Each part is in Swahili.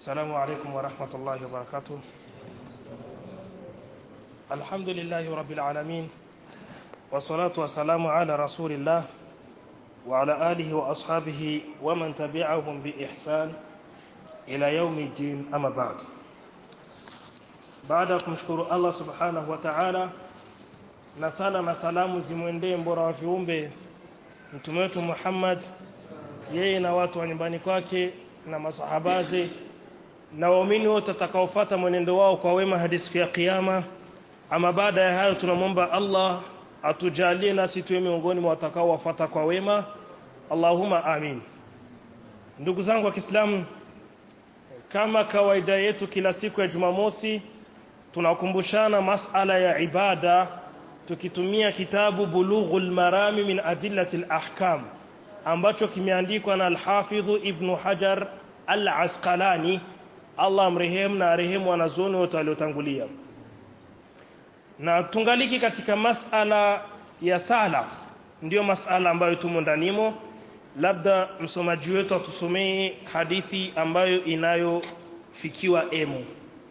السلام عليكم ورحمة الله وبركاته الحمد لله رب العالمين والصلاة والسلام على رسول الله وعلى آله وأصحابه ومن تبعهم بإحسان إلى يوم الدين أما بعد baada ya kumshukuru Allah subhanahu wa ta'ala na sala na salamu zimwendee mbora wa viumbe mtume wetu Muhammad yeye na watu wa nyumbani kwake na masahabaze na waumini wote watakaofuata mwenendo wao kwa wema hadi siku ya kiyama ama baada ya hayo tunamwomba Allah atujalie nasi tuwe miongoni mwa watakaowafuata kwa wema Allahumma amin ndugu zangu wa Kiislamu kama kawaida yetu kila siku ya Jumamosi tunakumbushana masala ya ibada tukitumia kitabu Bulughul Marami min Adillatil Ahkam ambacho kimeandikwa na Al-Hafidh Ibn Hajar Al-Asqalani Allah amrehemu na arehemu wanazuoni wote waliotangulia na tungaliki katika masala ya sala ndiyo masala ambayo tumo ndanimo labda msomaji wetu atusomee hadithi ambayo inayofikiwa emu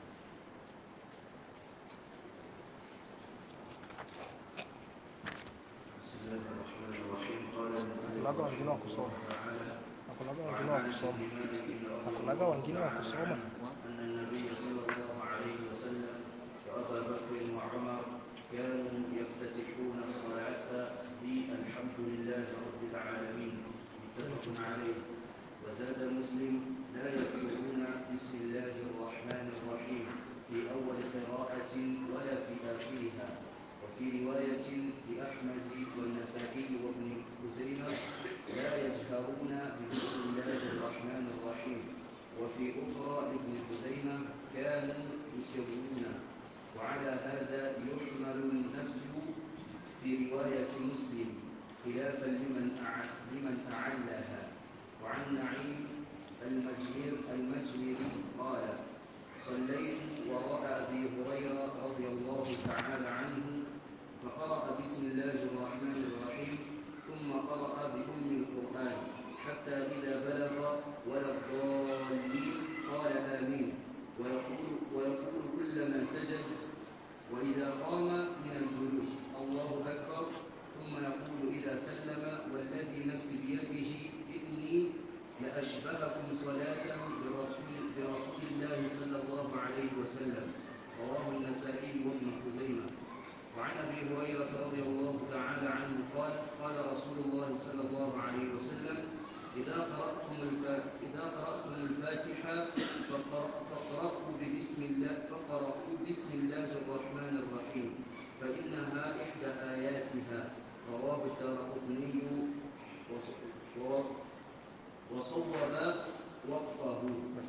Hakulaga wengine wa kusoma. Hakulaga wengine wa kusoma. Hakulaga wengine wa kusoma. أن النبي صلى الله عليه وسلم وأبا بكر وعمر كانوا يفتتحون الصلاة بالحمد لله رب العالمين متفق عليه وزاد مسلم لا يقولون بسم الله الرحمن الرحيم في أول قراءة ولا في آخرها وفي رواية لأحمد والنسائي وابن خزيمة لا يجهرون بسم الله الرحمن الرحيم وفي أخرى لابن خزيمة كانوا يسرون وعلى هذا يحمل النفي في رواية مسلم خلافا لمن أع- لمن أعلها وعن نعيم المجمر المجمري قال صليت وراء أبي هريرة رضي الله تعالى عنه فقرأ بسم الله الرحمن الرحيم ثم قرأ بأم القرآن حتى إذا بلغ ولا الضالين قال آمين ويقول, ويقول كل من سجد وإذا قام من الجلوس الله أكبر ثم يقول إذا سلم والذي نفسي بيده إني لأشبهكم صلاة برسول, برسول الله صلى الله عليه وسلم رواه النسائي وابن خزيمة وعن ابي هريره رضي الله تعالى عنه قال قال رسول الله صلى الله عليه وسلم اذا قراتم الف- اذا قراتم الفاتحه فقر- فاقرأوا بسم الله فقرأوا بسم الله الرحمن الرحيم فانها احدى اياتها رواه الدارقطني وص- ووق- وصوب وقفه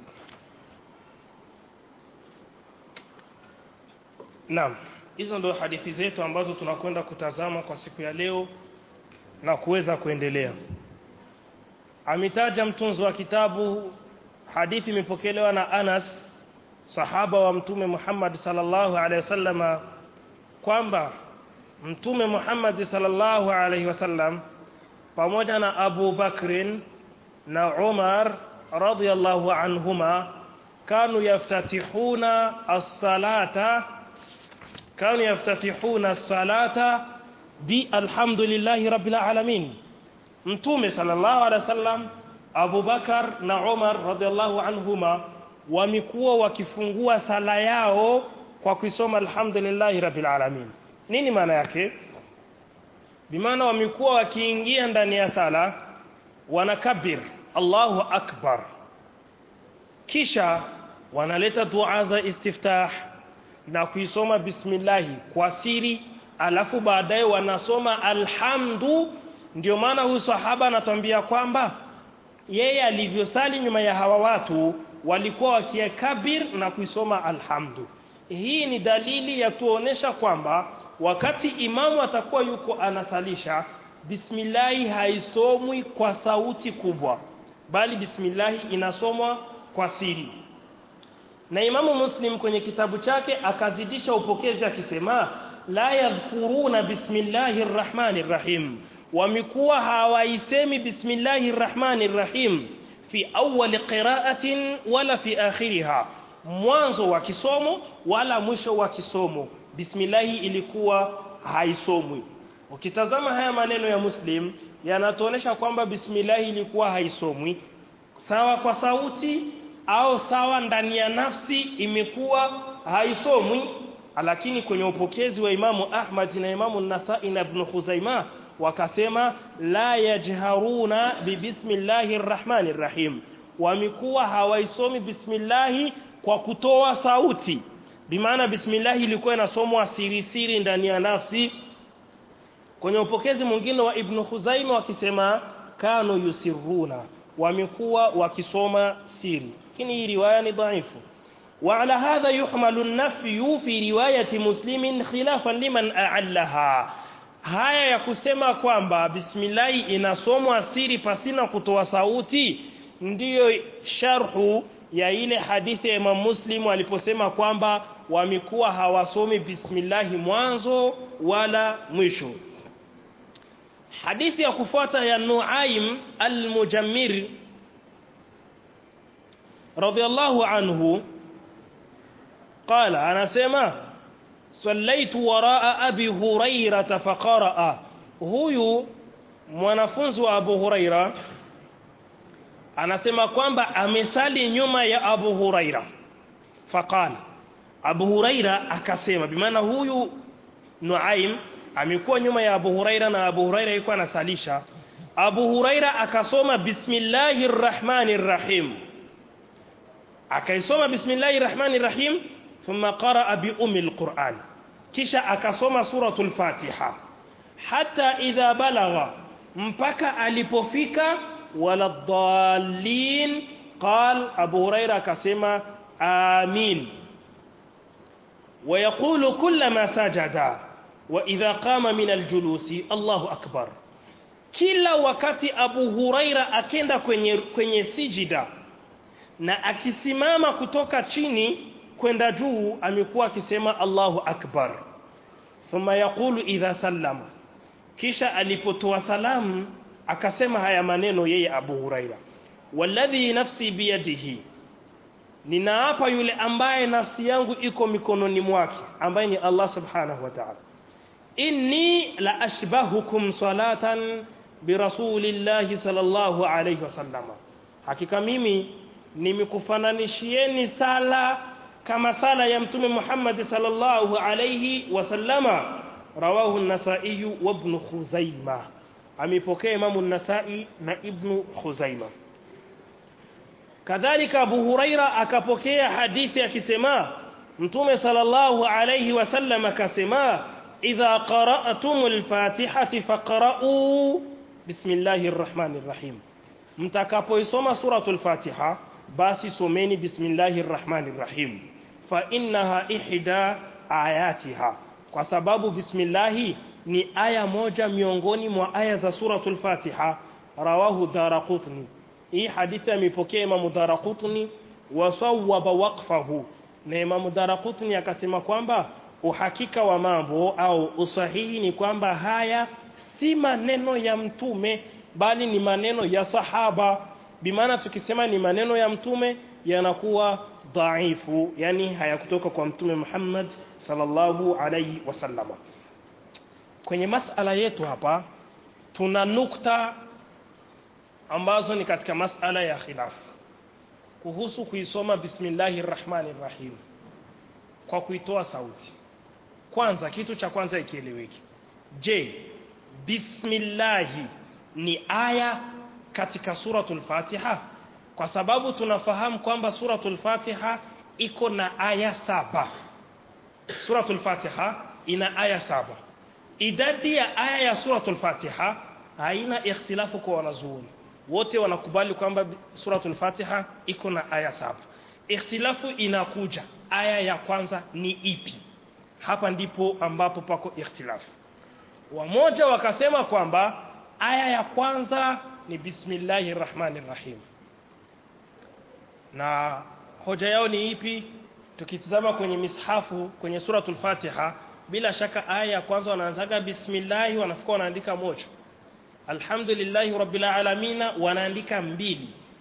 Naam, hizo ndio hadithi zetu ambazo tunakwenda kutazama kwa siku ya leo na kuweza kuendelea. Ametaja mtunzi wa kitabu hadithi imepokelewa na Anas sahaba wa Mtume Muhammad sallallahu alaihi wasallama kwamba Mtume Muhammad sallallahu alaihi wasallam pamoja na Abu Bakrin na Umar radhiyallahu anhuma kanu yaftatihuna as-salata كانوا يفتتحون الصلاة بالحمد لله رب العالمين mtume sallallahu alaihi wasallam Abu Bakar na Umar radhiallahu anhuma wamekuwa wakifungua sala yao kwa kusoma alhamdulillahi rabbil alamin nini maana yake bimaana wamekuwa wakiingia ndani ya sala wanakabir Allahu akbar kisha wanaleta dua za istiftah na kuisoma bismillahi kwa siri alafu baadaye wanasoma alhamdu ndio maana huyu sahaba anatuambia kwamba yeye alivyosali nyuma ya hawa watu walikuwa wakiekabir na kuisoma alhamdu hii ni dalili ya tuonesha kwamba wakati imamu atakuwa yuko anasalisha bismillahi haisomwi kwa sauti kubwa bali bismillahi inasomwa kwa siri na Imamu Muslim kwenye kitabu chake akazidisha upokezi akisema la yadhkuruna bismillahir rahmanir rahim wamekuwa hawaisemi bismillahir rahmanir rahim fi awwal qira'atin wala fi akhiriha mwanzo wa kisomo wala mwisho wa kisomo bismillah ilikuwa haisomwi ukitazama haya maneno ya muslim yanatuonesha kwamba bismillah ilikuwa haisomwi sawa kwa sauti au sawa ndani ya nafsi imekuwa haisomwi lakini kwenye upokezi wa Imamu Ahmad na Imamu Nasai na Ibn Khuzaimah wakasema la yajharuna bibismillahir rahmanir rahim wamekuwa hawaisomi bismillahi kwa kutoa sauti bimaana bismillahi ilikuwa inasomwa siri siri ndani ya nafsi kwenye upokezi mwingine wa Ibn Khuzaimah wakisema kanu yusirruna wamekuwa wakisoma siri lakini hii riwaya ni dhaifu وعلى هذا يحمل النفي في رواية مسلم خلافا لمن أعلها haya ya kusema kwamba bismillah inasomwa siri pasina kutoa sauti ndiyo sharhu ya ile hadithi ya Imam Muslim aliposema kwamba wamekuwa hawasomi bismillah mwanzo wala mwisho hadithi ya kufuata ya Nuaim al-Mujammir radiyallahu anhu قال انا سما صليت وراء ابي هريره فقرأ huyu mwanafunzi wa Abu Huraira anasema kwamba amesali nyuma ya Abu Huraira faqala Abu Huraira akasema bimaana huyu Nuaim amekuwa nyuma ya Abu Huraira na Abu Huraira yuko anasalisha Abu Huraira akasoma bismillahir rahmanir rahim akaisoma bismillahir rahmanir rahim ثم قرأ بأم القرآن كشا أكسوم سورة الفاتحة حتى إذا بلغ مبكى ألipofika ولا الضالين قال أبو هريرة كسما آمين ويقول كلما سجد وإذا قام من الجلوس الله أكبر kila wakati Abu Huraira akenda kwenye kwenye sijida na akisimama kutoka chini kwenda juu amekuwa akisema Allahu akbar thumma yaqulu idha sallama kisha alipotoa salamu akasema haya maneno yeye Abu Huraira walladhi nafsi biyadihi ninaapa yule ambaye nafsi yangu iko mikononi mwake ambaye ni Allah subhanahu wa ta'ala inni la ashbahukum salatan birasulillahi sallallahu alayhi wasallama hakika mimi nimekufananishieni sala kama sala ya mtume Muhammad sallallahu alayhi wasallama rawahu an-Nasa'i wa Ibn Khuzaimah amepokea Imam an-Nasa'i na Ibn Khuzaimah kadhalika Abu Huraira akapokea hadithi akisema mtume sallallahu alayhi wasallam akasema idha qara'tumul fatihati faqra'u bismillahir rahmanir rahim mtakapoisoma suratul fatiha basi someni bismillahir rahmanir rahim fa innaha ihda ayatiha kwa sababu bismillahi ni aya moja miongoni mwa aya za suratul fatiha rawahu daraqutni hii hadithi amepokea Imam Daraqutni wasawwaba waqfahu na Imam Daraqutni akasema kwamba uhakika wa mambo au usahihi ni kwamba haya si maneno ya mtume bali ni maneno ya sahaba bimaana tukisema ni maneno ya mtume yanakuwa dhaifu yani hayakutoka kwa mtume Muhammad sallallahu alaihi wasallama kwenye masala yetu hapa tuna nukta ambazo ni katika masala ya khilaf kuhusu kuisoma bismillahir rahmanir rahim kwa kuitoa sauti kwanza kitu cha kwanza ikieleweki je bismillahi ni aya katika suratul fatiha kwa sababu tunafahamu kwamba suratul fatiha iko na aya saba suratul fatiha ina aya saba idadi ya aya ya suratul fatiha haina ikhtilafu kwa wanazuoni wote wanakubali kwamba suratul fatiha iko na aya saba ikhtilafu inakuja aya ya kwanza ni ipi hapa ndipo ambapo pako ikhtilafu wamoja wakasema kwamba aya ya kwanza ni bismillahir rahmanir rahim na hoja yao ni ipi tukitazama kwenye mishafu kwenye suratul fatiha bila shaka aya ya kwanza wanaanzaga bismillah wanafika wanaandika moja alhamdulillahi rabbil alamin wanaandika mbili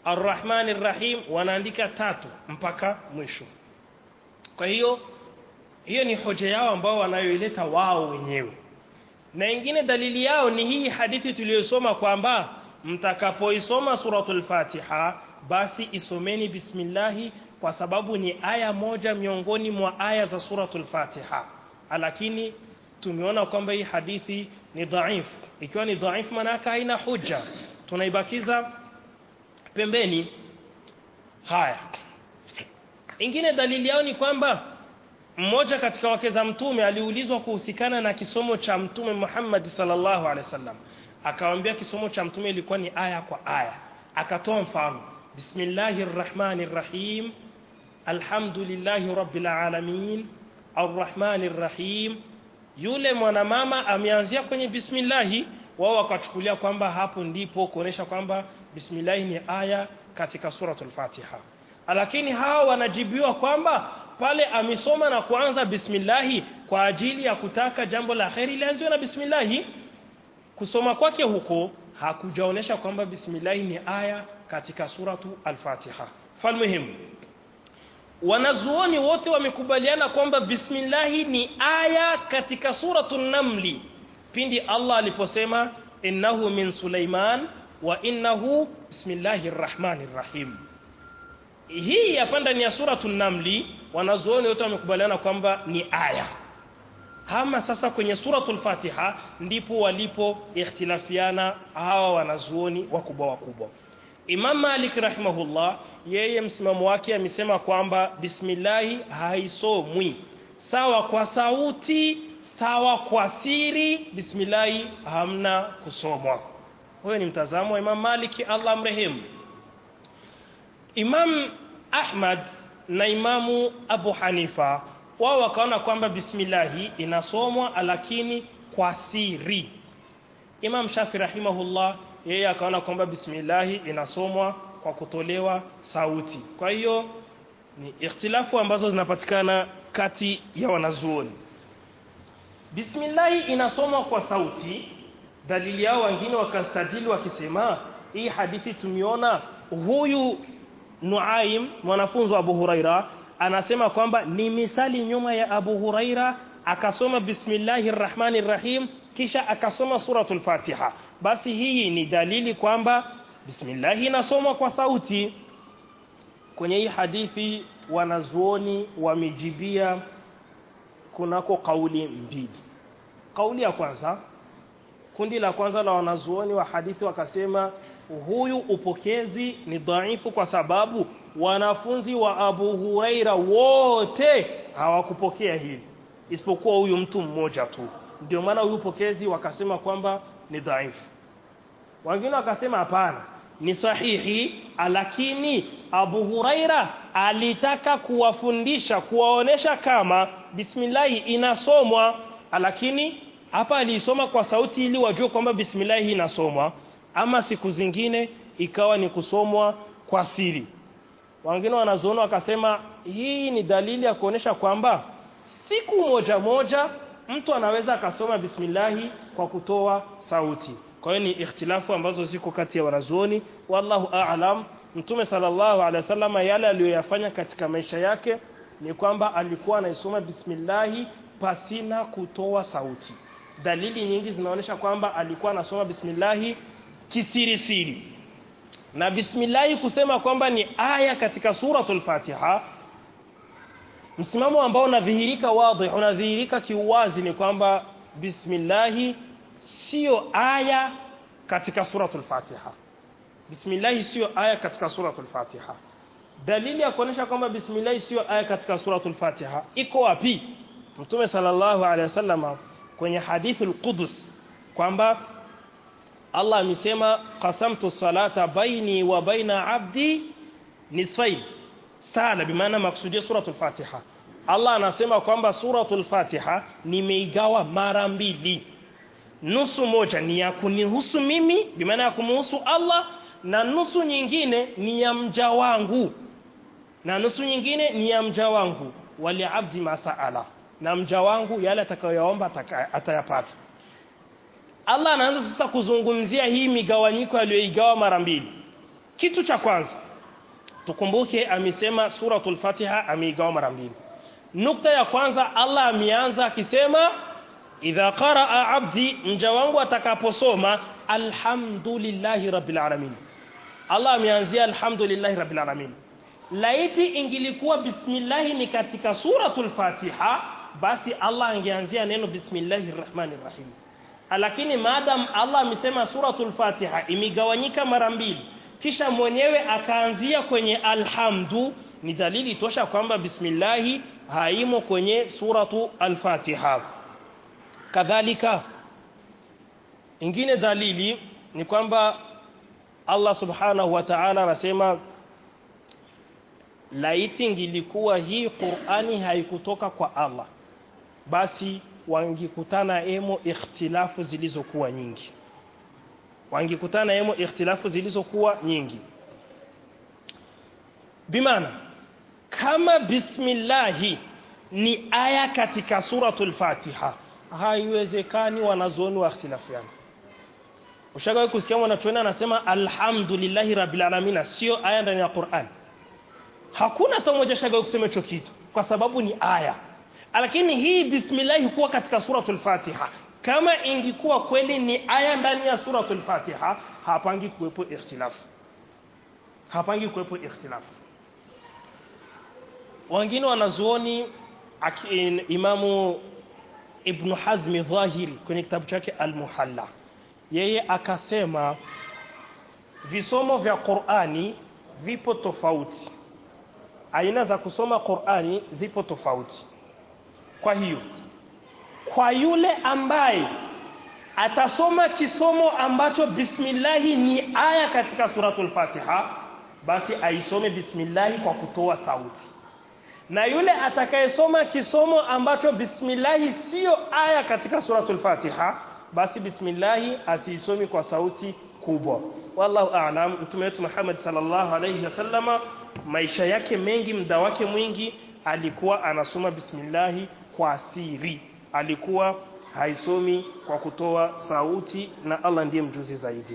arrahmani rrahim wanaandika tatu mpaka mwisho kwa hiyo hiyo ni hoja yao ambao wanayoileta wao wenyewe na ingine dalili yao ni hii hadithi tuliyosoma kwamba mtakapoisoma suratul fatiha basi isomeni bismillahi kwa sababu ni aya moja miongoni mwa aya za suratul fatiha lakini tumeona kwamba hii hadithi ni dhaifu ikiwa ni dhaifu maana haina hujja tunaibakiza pembeni haya ingine dalili yao ni kwamba mmoja katika wake za mtume aliulizwa kuhusikana na kisomo cha mtume Muhammad sallallahu alaihi wasallam akamwambia kisomo cha mtume ilikuwa ni aya kwa aya akatoa mfano bismillahir rahmanir rahim alhamdulillahi rabbil alamin arrahmanir rahim yule mwanamama ameanzia kwenye bismillahi wao wakachukulia kwamba hapo ndipo kuonesha kwamba bismillahi ni aya katika suratul fatiha lakini hawa wanajibiwa kwamba pale amesoma na kuanza bismillahi kwa ajili ya kutaka jambo la kheri lianziwe na bismillahi kusoma kwake huko hakujaonesha kwamba bismillahi ni aya katika suratu al-Fatiha falmuhimu wanazuoni wote wamekubaliana kwamba bismillahi ni aya katika suratu namli pindi Allah aliposema innahu min Sulaiman wa innahu bismillahir rahmanir rahim hii hapa ndani ya suratu namli wanazuoni wote wamekubaliana kwamba ni aya ama sasa kwenye suratul fatiha ndipo walipo ikhtilafiana hawa wanazuoni wakubwa wakubwa Imam Malik rahimahullah yeye msimamo wake amesema kwamba bismillahi haisomwi sawa kwa sauti sawa kwa siri bismillahi hamna kusomwa huyo ni mtazamo wa Imam Maliki Allah mrehemu Imam Ahmad na Imamu Abu Hanifa wao wakaona kwamba bismillahi inasomwa lakini kwa siri Imam Shafi rahimahullah yeye akaona kwamba bismillahi inasomwa kwa kutolewa sauti kwa hiyo ni ikhtilafu ambazo zinapatikana kati ya wanazuoni bismillahi inasomwa kwa sauti dalili yao wengine wakastadili wakisema hii hadithi tumiona huyu Nuaim mwanafunzi wa Abu Huraira anasema kwamba ni misali nyuma ya Abu Huraira akasoma bismillahir rahmanir rahim kisha akasoma suratul Fatiha basi hii ni dalili kwamba bismillah inasomwa kwa sauti kwenye hii hadithi wanazuoni wamejibia kunako kauli mbili kauli ya kwanza kundi la kwanza la wanazuoni wa hadithi wakasema huyu upokezi ni dhaifu kwa sababu wanafunzi wa Abu Huraira wote hawakupokea hivi isipokuwa huyu mtu mmoja tu ndio maana huyu upokezi wakasema kwamba ni dhaifu wengine wakasema hapana ni sahihi lakini Abu Huraira alitaka kuwafundisha kuwaonesha kama bismillah inasomwa lakini hapa aliisoma kwa sauti ili wajue kwamba bismillah inasomwa ama siku zingine ikawa ni kusomwa kwa siri wengine wanazoona wakasema hii ni dalili ya kuonesha kwamba siku moja moja mtu anaweza akasoma bismillahi kwa kutoa sauti kwa hiyo ni ikhtilafu ambazo ziko kati ya wanazuoni wallahu a'lam mtume sallallahu alaihi wasallam yale aliyoyafanya katika maisha yake ni kwamba alikuwa anaisoma bismillahi pasina kutoa sauti dalili nyingi zinaonyesha kwamba alikuwa anasoma bismillahi kisiri siri na bismillahi kusema kwamba ni aya katika suratul Fatiha msimamo ambao unadhihirika wazi unadhihirika kiuwazi ni kwamba bismillahi sio aya katika suratul Fatiha bismillahi sio aya katika suratul Fatiha dalili ya kuonesha kwamba bismillahi sio aya katika suratul Fatiha iko wapi Mtume sallallahu alaihi wasallam kwenye hadithul Qudus kwamba Allah amesema qasamtu salata baini wa baina abdi nisfain sala bimaana maksudia suratul Fatiha Allah anasema kwamba suratul Fatiha nimeigawa mara mbili nusu moja ni ya kunihusu mimi bimaana ya kumhusu Allah na nusu nyingine ni ya mja wangu na nusu nyingine ni ya mja wangu wali abdi masaala na mja wangu yale atakayoyaomba atayapata Allah anaanza sasa kuzungumzia hii migawanyiko aliyoigawa mara mbili kitu cha kwanza tukumbuke amesema suratul fatiha ameigawa mara mbili nukta ya kwanza Allah ameanza akisema idha qaraa abdi mja wangu atakaposoma alhamdulillahi rabbil alamin Allah ameanzia alhamdulillahi rabbil alamin laiti ingilikuwa bismillah ni katika suratul fatiha basi Allah angeanzia neno bismillahir rahmanir rahim lakini maadam Allah amesema suratul fatiha imegawanyika mara mbili kisha mwenyewe akaanzia kwenye alhamdu ni dalili tosha kwamba bismillahi haimo kwenye suratu al-Fatiha kadhalika ingine dalili ni kwamba Allah subhanahu wa ta'ala anasema laiti ingilikuwa hii Qur'ani haikutoka kwa Allah basi wangikutana emo ikhtilafu zilizokuwa nyingi wangikutana emo ikhtilafu zilizokuwa nyingi bimana kama bismillahi ni aya katika suratul fatiha haiwezekani wanazuoni wa ikhtilafiana ushagawahi kusikia mwanachuoni anasema alhamdulillahi rabbil alamin sio aya ndani ya Qur'an hakuna hata mmoja shagawahi kusema hicho kitu kwa sababu ni aya lakini hii bismillah kuwa katika suratul fatiha kama ingikuwa kweli ni aya ndani ya suratul fatiha hapangi kuwepo ikhtilafu hapangi kuwepo ikhtilafu wengine wanazuoni imamu ibn hazmi dhahiri kwenye kitabu chake al-muhalla yeye akasema visomo vya Qur'ani vipo tofauti aina za kusoma Qur'ani zipo tofauti kwa hiyo kwa yule ambaye atasoma kisomo ambacho bismillahi ni aya katika suratul Fatiha basi aisome bismillahi kwa kutoa sauti na yule atakayesoma kisomo ambacho bismillahi sio aya katika suratul Fatiha basi bismillahi asiisomi kwa sauti kubwa wallahu a'lam mtume wetu Muhammad sallallahu alayhi wasallama maisha yake mengi muda wake mwingi alikuwa anasoma bismillahi kwa siri alikuwa haisomi kwa kutoa sauti na Allah ndiye mjuzi zaidi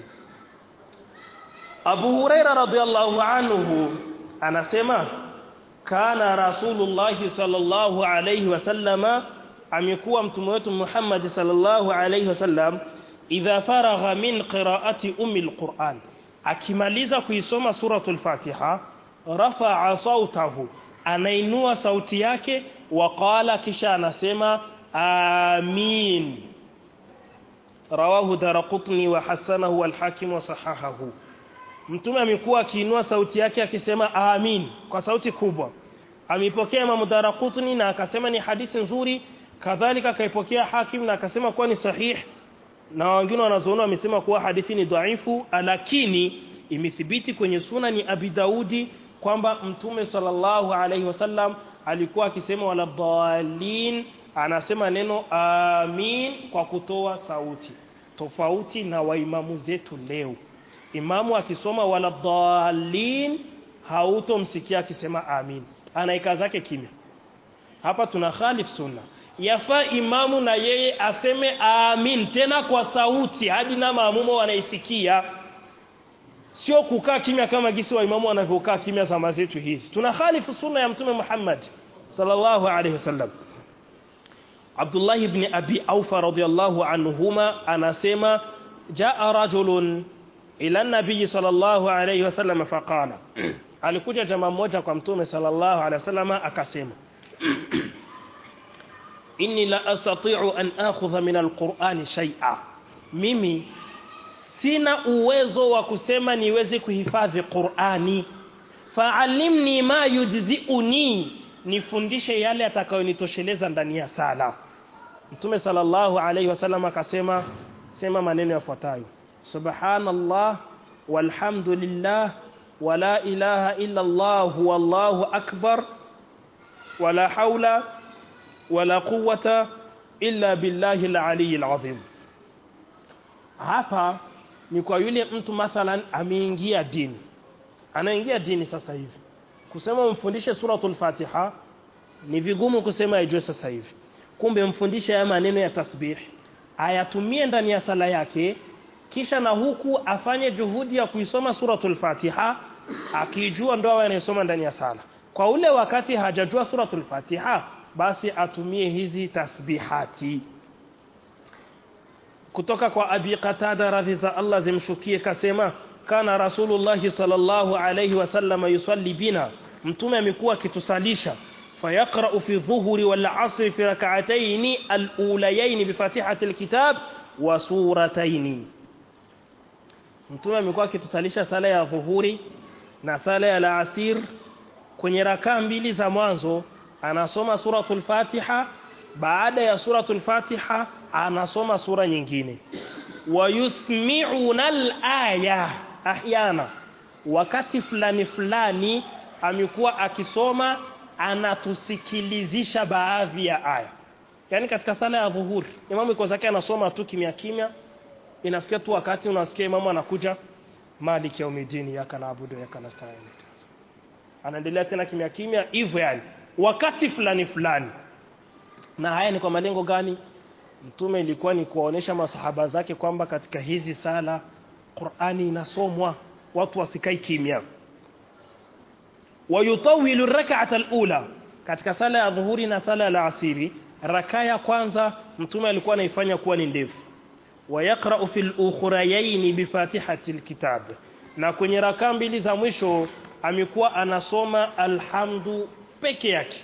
Abu Huraira radhiallahu anhu anasema kana Rasulullah sallallahu alayhi wasallama amekuwa mtume wetu Muhammad sallallahu alayhi wasallam idha faragha min qira'ati ummi alquran akimaliza kuisoma suratul Fatiha rafa'a sautahu anainua sauti yake waqala kisha anasema amin rawahu daraqutni wa hasanahu wal-hakim wa sahahahu mtume amekuwa akiinua sauti yake akisema amin kwa sauti kubwa amepokea Imam Daraqutni na akasema ni hadithi nzuri kadhalika akaipokea hakim na akasema kuwa ni sahih na wengine wanazoona wamesema kuwa hadithi ni dhaifu lakini imethibiti kwenye sunani Abi Daudi kwamba mtume sallallahu alaihi wasallam alikuwa akisema wala dhalin anasema neno amin kwa kutoa sauti tofauti na waimamu zetu leo imamu akisoma wala dhalin hautomsikia akisema amin anaika zake kimya hapa tuna khalif sunna yafaa imamu na yeye aseme amin tena kwa sauti hadi na maamumo wanaisikia sio kukaa kimya kama gisi wa imamu wanavyokaa kimya zama zetu hizi tuna khalifu sunna ya mtume Muhammad sallallahu alaihi wasallam Abdullah ibn Abi Aufa radhiyallahu anhuma anasema jaa rajulun ila nabii sallallahu alaihi wasallam faqala alikuja jamaa mmoja kwa mtume sallallahu alaihi wasallam akasema inni la astati'u an akhudha min alqur'ani shay'a mimi sina uwezo wa kusema niweze kuhifadhi Qur'ani fa'allimni ma yujzi'uni nifundishe yale atakayonitosheleza ndani ya sala Mtume sallallahu alayhi wasallam akasema sema maneno yafuatayo subhanallah walhamdulillah wala ilaha illa Allah wallahu akbar wala haula wala quwwata illa billahi al-aliyyil azim hapa ni kwa yule mtu mathalan ameingia dini anaingia dini sasa hivi kusema umfundishe suratul fatiha ni vigumu kusema ajue sasa hivi kumbe mfundishe haya maneno ya tasbih ayatumie ndani ya sala yake kisha na huku afanye juhudi ya kuisoma suratul Fatiha akijua ndo awe anayesoma ndani ya sala kwa ule wakati hajajua suratul Fatiha basi atumie hizi tasbihati kutoka kwa Abi Qatada radhi za Allah zimshukie kasema kana Rasulullah sallallahu alayhi wasallam yusalli bina mtume amekuwa akitusalisha fayaqra fi dhuhri wal asr fi rak'atayn al-ulayayn bi fatihati al-kitab wa suratayn mtume amekuwa akitusalisha sala ya dhuhuri na sala ya al-asr kwenye rakaa mbili za mwanzo anasoma suratul Fatiha baada ya suratul Fatiha anasoma sura nyingine wayusmi'una al-aya ahyana wakati fulani fulani amekuwa akisoma anatusikilizisha baadhi ya aya yani katika sala ya dhuhuri imamu iko zake anasoma tu kimya kimya inafikia tu wakati unasikia imamu anakuja maliki yaumidini yaka naabudu yaka nasta'in anaendelea tena kimya kimya hivyo yani wakati fulani fulani na haya ni kwa malengo gani mtume ilikuwa ni kuwaonesha masahaba zake kwamba katika hizi sala Qur'ani inasomwa watu wasikai kimya wayutawilu rak'ata al-ula katika sala ya dhuhuri na sala ya asiri raka ya kwanza mtume alikuwa anaifanya kuwa ni ndefu wayaqra'u fil ukhrayayn bi fatihati al-kitab na kwenye raka mbili za mwisho amekuwa anasoma alhamdu peke yake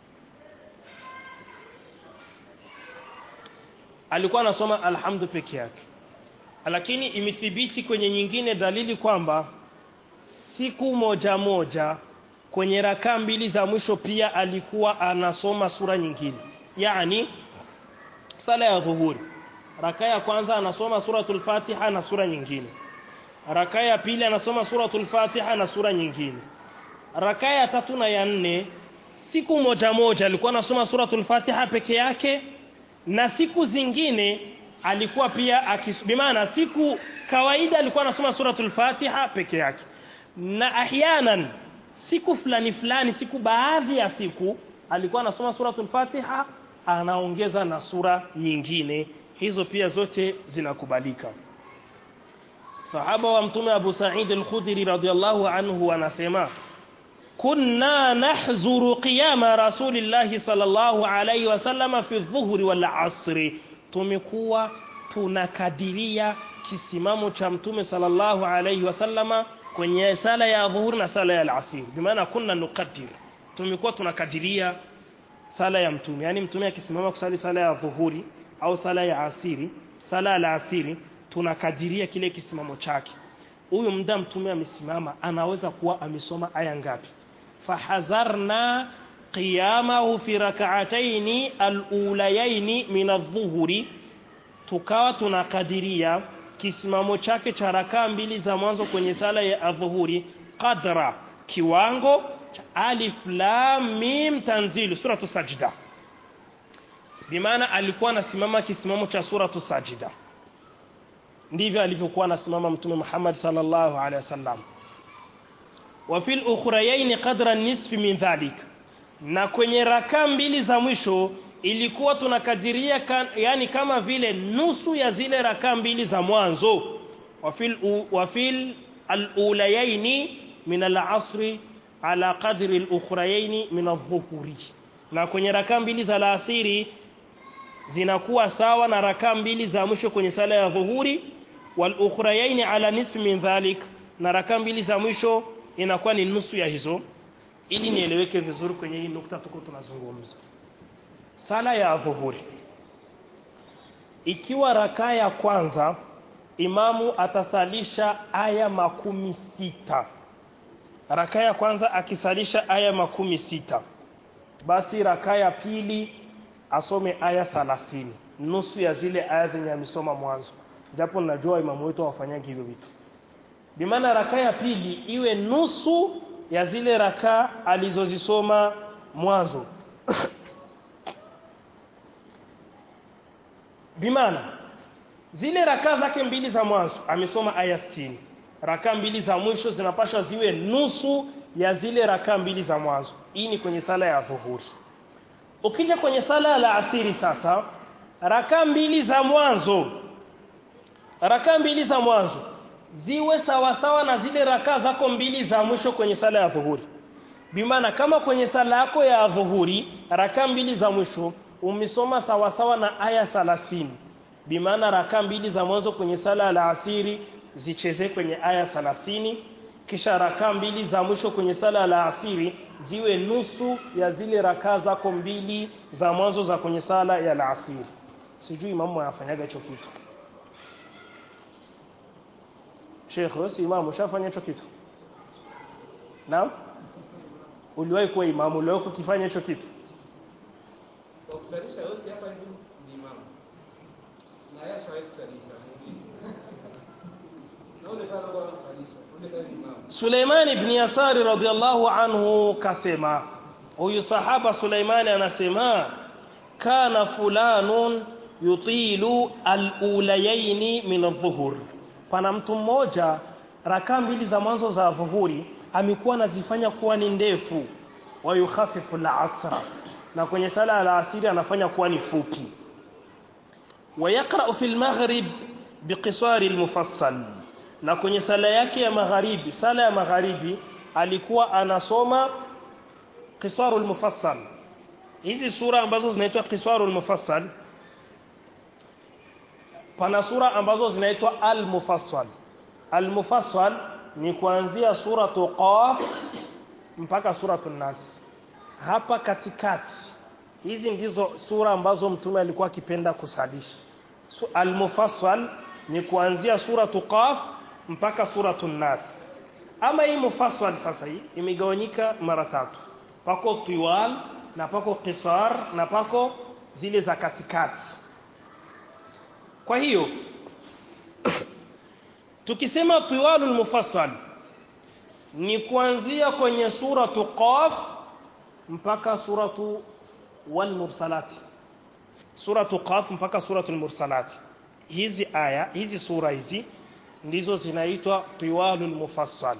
alikuwa anasoma alhamdu peke yake lakini imethibiti kwenye nyingine dalili kwamba siku moja moja kwenye rakaa mbili za mwisho pia alikuwa anasoma sura nyingine yani sala ya dhuhuri raka ya kwanza anasoma suratul fatiha na sura nyingine raka ya pili anasoma suratul fatiha na sura nyingine raka ya tatu na ya nne siku moja moja alikuwa anasoma suratul fatiha peke yake na siku zingine alikuwa pia akisubimana siku kawaida alikuwa anasoma suratul fatiha peke yake na ahyanan siku fulani fulani siku baadhi ya siku alikuwa anasoma suratul fatiha anaongeza na sura nyingine hizo pia zote zinakubalika sahaba wa mtume Abu Sa'id al-Khudri radhiyallahu anhu anasema kunna nahzuru qiyama rasulillahi sallallahu alayhi wasallam fi dhuhri wal asri tumekuwa tunakadiria kisimamo cha mtume sallallahu alayhi wasallama kwenye sala ya dhuhuri na sala ya al-asr bimaana kunna nuqaddir tumekuwa tunakadiria sala ya mtume yani mtume akisimama kusali sala ya dhuhuri au sala ya asiri sala ya asiri tunakadiria kile kisimamo chake huyu muda mtume amesimama anaweza kuwa amesoma aya ngapi fahadharna qiyamahu fi rak'atayn al-ulayayn min adh-dhuhri tukawa tunakadiria kisimamo chake cha rakaa mbili za mwanzo kwenye sala ya adhuhuri qadra kiwango cha alif lam mim tanzil suratu sajda bimaana alikuwa anasimama kisimamo cha suratu sajda ndivyo alivyokuwa anasimama mtume Muhammad sallallahu alaihi wasallam wa fil ukhrayayn qadra nisfi min dhalik na kwenye rakaa mbili za mwisho ilikuwa tunakadiria kan, yani kama vile nusu ya zile rakaa mbili za mwanzo wafil wafil al-ulayaini min al-asri ala qadri al-ukhrayaini min adh-dhuhuri na kwenye rakaa mbili za alasiri zinakuwa sawa na rakaa mbili za mwisho kwenye sala ya dhuhuri wal ukhrayaini ala nisfi min dhalik na rakaa mbili za mwisho inakuwa ni nusu ya hizo ili nieleweke vizuri kwenye hii nukta tuko tunazungumza sala ya dhuhuri ikiwa rakaa ya kwanza imamu atasalisha aya makumi sita rakaa ya kwanza akisalisha aya makumi sita basi rakaa ya pili asome aya thalathini nusu ya zile aya zenye amesoma mwanzo japo najua imamu wetu hawafanyagi hivyo vitu bimaana rakaa ya pili iwe nusu ya zile rakaa alizozisoma mwanzo bimaana zile rakaa zake mbili za mwanzo amesoma aya 60 rakaa mbili za mwisho zinapaswa ziwe nusu ya zile rakaa mbili za mwanzo hii ni kwenye sala ya dhuhuri ukija kwenye sala ya asiri sasa rakaa mbili za mwanzo rakaa mbili za mwanzo ziwe sawasawa na zile rakaa zako mbili za mwisho kwenye sala ya dhuhuri bimaana kama kwenye sala yako ya dhuhuri rakaa mbili za mwisho umesoma sawasawa na aya 30 bimaana rakaa mbili za mwanzo kwenye sala ya asiri zicheze kwenye aya 30 kisha rakaa mbili za mwisho kwenye sala ya asiri ziwe nusu ya zile rakaa zako mbili za mwanzo za kwenye sala ya asiri sijui imamu anafanyaga hicho kitu Sheikh wewe si imamu ushafanya hicho kitu Naam Uliwahi kuwa imamu uliwahi kukifanya hicho kitu Kwa kusalisha yote hapa ndio ni imamu. Na yeye ashawahi kusalisha. Na ule pale kwa kusalisha. Ule pale ni imamu. Suleiman ibn Yasari radhiallahu anhu kasema huyu sahaba Suleimani anasema kana fulanun yutilu al-ulayaini min adh-dhuhur pana mtu mmoja rakaa mbili za mwanzo za dhuhuri amekuwa anazifanya kuwa ni ndefu wa yukhafifu al-asra na kwenye sala ya asiri anafanya kuwa ni fupi wa yaqra'u fi al-maghrib biqisari al-mufassal na kwenye sala yake ya magharibi sala ya magharibi alikuwa anasoma qisarul mufassal hizi sura ambazo zinaitwa qisarul mufassal pana sura ambazo zinaitwa al-mufassal al-mufassal ni kuanzia suratu qaf mpaka suratu nas hapa katikati hizi ndizo sura ambazo mtume alikuwa akipenda kusalisha so, al-mufassal ni kuanzia suratu qaf mpaka suratu nas ama hii mufassal sasa hii imegawanyika mara tatu pako tiwal na pako qisar na pako zile za katikati kwa hiyo tukisema tiwalul mufassal ni kuanzia kwenye suratu qaf mpaka suratu wal mursalat suratu qaf mpaka suratul mursalat hizi aya hizi sura hizi ndizo zinaitwa tiwalul mufassal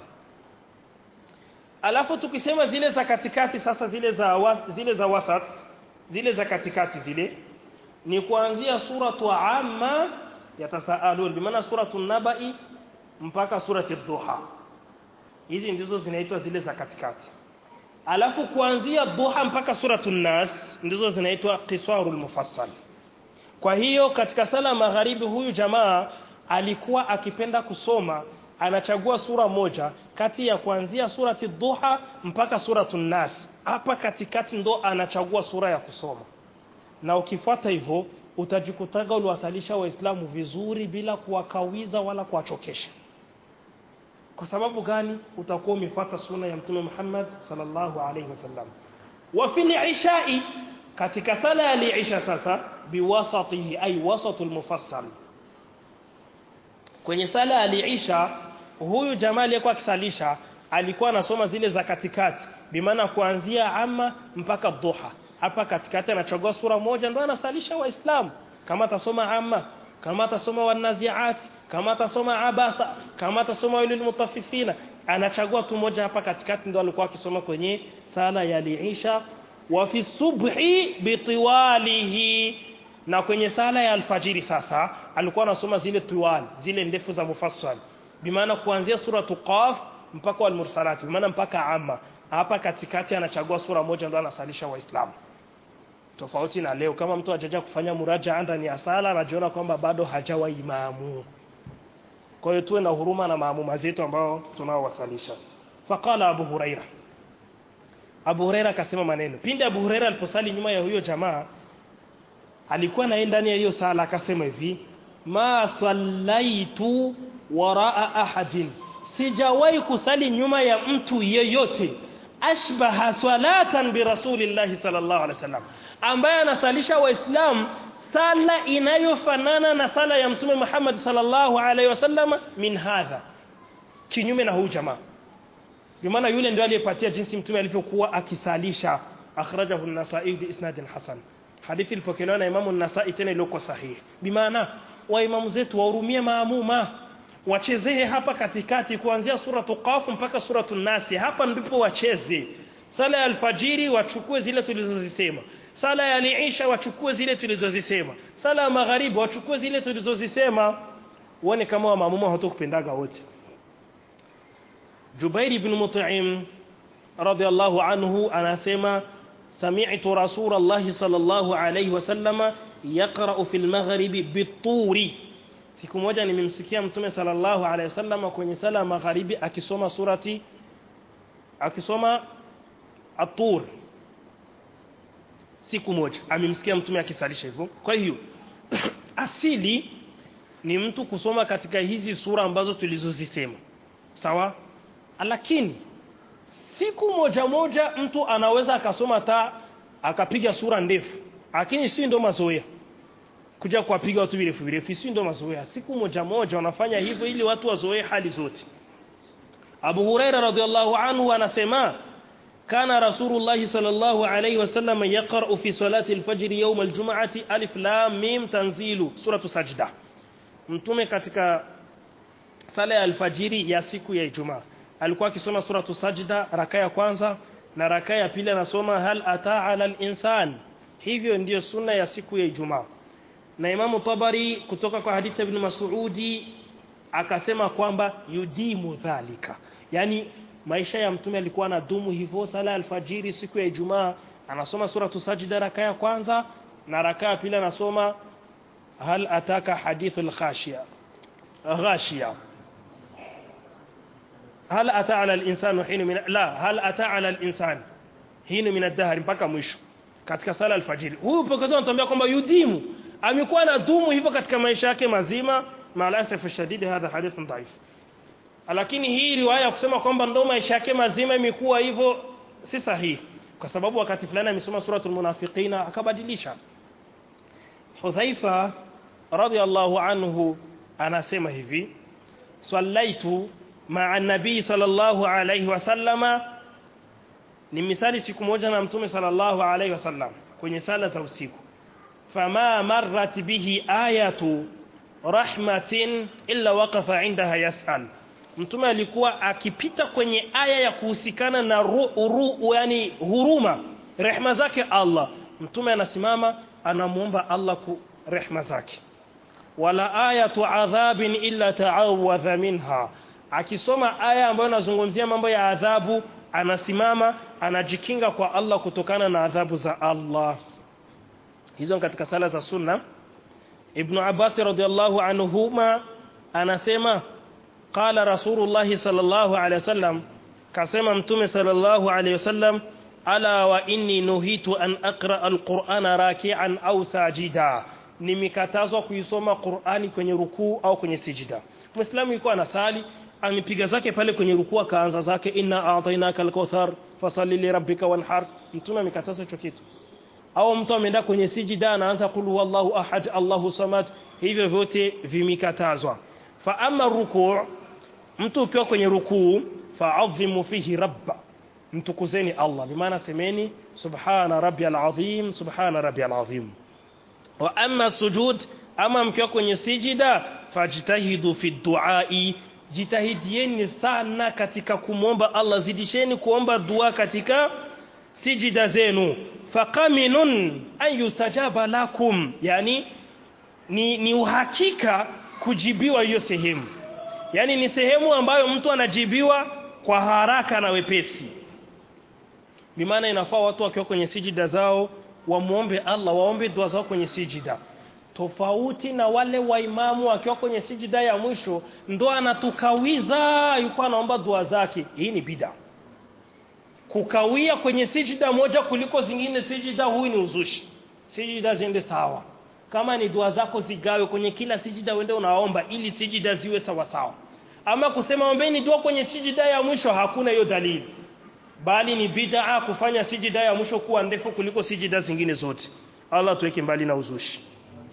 alafu tukisema zile za katikati sasa zile za was, zile za wasat zile za katikati zile ni kuanzia suratu amma yatasaalun bimaana suratu nabai mpaka surati duha hizi ndizo zinaitwa zile za katikati alafu kuanzia duha mpaka suratu nas ndizo zinaitwa qisarul mufassal kwa hiyo katika sala magharibi huyu jamaa alikuwa akipenda kusoma anachagua sura moja kati ya kuanzia surati duha mpaka suratu nas hapa katikati ndo anachagua sura ya kusoma na ukifuata hivyo utajikutaga uliwasalisha waislamu vizuri bila kuwakawiza wala kuwachokesha kwa sababu gani utakuwa umefuata sunna ya mtume Muhammad sallallahu alaihi wasallam wa fil ishai katika sala ya isha sasa biwasatihi ay wasatul mufassal kwenye sala ya isha huyu jamaa aliyekuwa akisalisha alikuwa anasoma zile za katikati bimaana kuanzia amma mpaka duha hapa katikati anachagua sura moja ndo anasalisha waislamu kama atasoma amma kama atasoma wanaziat kama atasoma abasa kama atasoma walil mutaffifina anachagua tu moja hapa katikati ndo alikuwa akisoma kwenye sala ya liisha wa fi subhi bitiwalihi na kwenye sala ya alfajiri sasa alikuwa anasoma zile tiwal zile ndefu za mufassal bimaana kuanzia suratu qaf mpaka al-mursalat bimaana mpaka amma hapa katikati anachagua sura moja ndo anasalisha waislamu tofauti na leo kama mtu hajaja kufanya muraja ndani ya sala anajiona kwamba bado hajawa imamu kwa hiyo tuwe na huruma na maamuma zetu ambao tunaowasalisha faqala abu huraira abu huraira akasema maneno pindi abu huraira aliposali nyuma ya huyo jamaa alikuwa naye ndani ya hiyo sala akasema hivi ma sallaitu waraa ahadin sijawahi kusali nyuma ya mtu yeyote ashbaha salatan bi rasulillahi sallallahu alaihi wasallam ambaye anasalisha waislamu sala inayofanana na sala ya mtume Muhammad sallallahu alaihi wasallam min hadha kinyume na huyu jamaa bimaana yule ndio aliyepatia jinsi mtume alivyokuwa akisalisha akhrajahu an-nasa'i bi isnadin hasan hadithi ilipokelewa na imamu an-nasa'i tena iliyokuwa sahihi bimaana wa imamu zetu wahurumie maamuma wachezee hapa katikati kuanzia suratu qaf mpaka suratu nasi hapa ndipo wacheze sala ya alfajiri wachukue zile tulizozisema sala ya liisha wachukue zile tulizozisema sala ya magharibi wachukue zile tulizozisema uone kama wa maamuma hawatakupendaga wote Jubair ibn Mut'im radiyallahu anhu anasema sami'tu Rasulullah sallallahu alayhi wasallama yaqra'u fil maghribi bituri siku moja nimemsikia mtume sallallahu alayhi wasallama kwenye sala ya magharibi akisoma surati akisoma at-tur siku moja amemsikia mtume akisalisha hivyo kwa hiyo asili ni mtu kusoma katika hizi sura ambazo tulizozisema sawa lakini siku moja moja mtu anaweza akasoma ta akapiga sura ndefu lakini si ndo mazoea kuja kuwapiga watu virefu virefu si ndo mazoea siku moja moja wanafanya hivyo ili watu wazoee hali zote Abu Huraira radhiallahu anhu anasema kana Rasulullah sallallahu alayhi wasallam yaqra'u fi salati al-fajr yawm al-jum'ati alif lam mim tanzilu suratu sajda mtume katika sala ya alfajiri ya siku ya Ijumaa alikuwa akisoma suratu sajda raka ya kwanza na raka ya pili anasoma hal ata ala al-insan hivyo ndiyo sunna ya siku ya Ijumaa na Imamu Tabari kutoka kwa hadithi ibn Mas'udi akasema kwamba yudimu dhalika yani maisha ya mtume alikuwa anadumu hivyo sala alfajiri siku ya Ijumaa anasoma suratu sajda raka ya kwanza na raka ya pili anasoma hal ataka hadithul khashiya ghashiya hal ata ala al-insan hin min la hal ata ala al-insan hin min ad-dahr mpaka mwisho katika sala alfajiri huyu pekee anatuambia kwamba yudimu amekuwa na dumu hivyo katika maisha yake mazima maalasaf shadidi hadha hadithun dhaif lakini hii riwaya kusema kwamba ndo maisha yake mazima imekuwa hivyo si sahihi kwa sababu wakati fulani amesoma suratul munafiqina akabadilisha Hudhaifa radhiallahu anhu anasema hivi sallaitu ma'a nabii sallallahu alayhi wasallama ni misali siku moja na mtume sallallahu alayhi wasallam kwenye sala za usiku fama marrat bihi ayatu rahmatin illa waqafa indaha yas'al mtume alikuwa akipita kwenye aya ya kuhusikana na ru, ru, yani huruma rehma zake Allah mtume anasimama anamuomba Allah ku rehma zake wala ayatu adhabin illa ta'awadha minha akisoma aya ambayo inazungumzia mambo ya adhabu anasimama anajikinga kwa Allah kutokana na adhabu za Allah hizo katika sala za sunna Ibn Abbas radhiallahu anhuma anasema qala Rasulullah sallallahu alaihi wasallam kasema mtume sallallahu alaihi wasallam ala wa inni nuhitu an aqra alqur'ana raki'an au sajida nimekatazwa kuisoma Qur'ani kwenye rukuu au kwenye sijida Muislamu yuko anasali amipiga zake pale kwenye rukuu akaanza zake inna a'tainaka al-kauthar fasalli li rabbika wanhar mtume amekataza hicho kitu au mtu ameenda kwenye sijida anaanza qul huwallahu ahad Allahu samad hivyo vyote vimekatazwa fa amma rukuu mtu ukiwa kwenye rukuu fa'azzimu fihi rabba mtukuzeni Allah bimaana semeni subhana rabbiyal azim subhana rabbiyal azim wa amma sujud ama mkiwa kwenye sijida fajtahidu fi duai jitahidieni sana katika kumwomba Allah zidisheni kuomba dua katika sijida zenu faqaminun an yustajaba lakum yani ni, ni uhakika kujibiwa hiyo sehemu yani ni sehemu ambayo mtu anajibiwa kwa haraka na wepesi bimaana inafaa watu wakiwa kwenye sijida zao wamuombe Allah waombe dua zao kwenye sijida tofauti na wale waimamu wakiwa kwenye sijida ya mwisho ndo anatukawiza yuko anaomba dua zake hii ni bida kukawia kwenye sijida moja kuliko zingine sijida huyu ni uzushi sijida ziende sawa kama ni dua zako zigawe kwenye kila sijida uende unaomba ili sijida ziwe sawa sawa ama kusema ombeni dua kwenye sijida ya mwisho hakuna hiyo dalili bali ni bid'a kufanya sijida ya mwisho kuwa ndefu kuliko sijida zingine zote Allah tuweke mbali na uzushi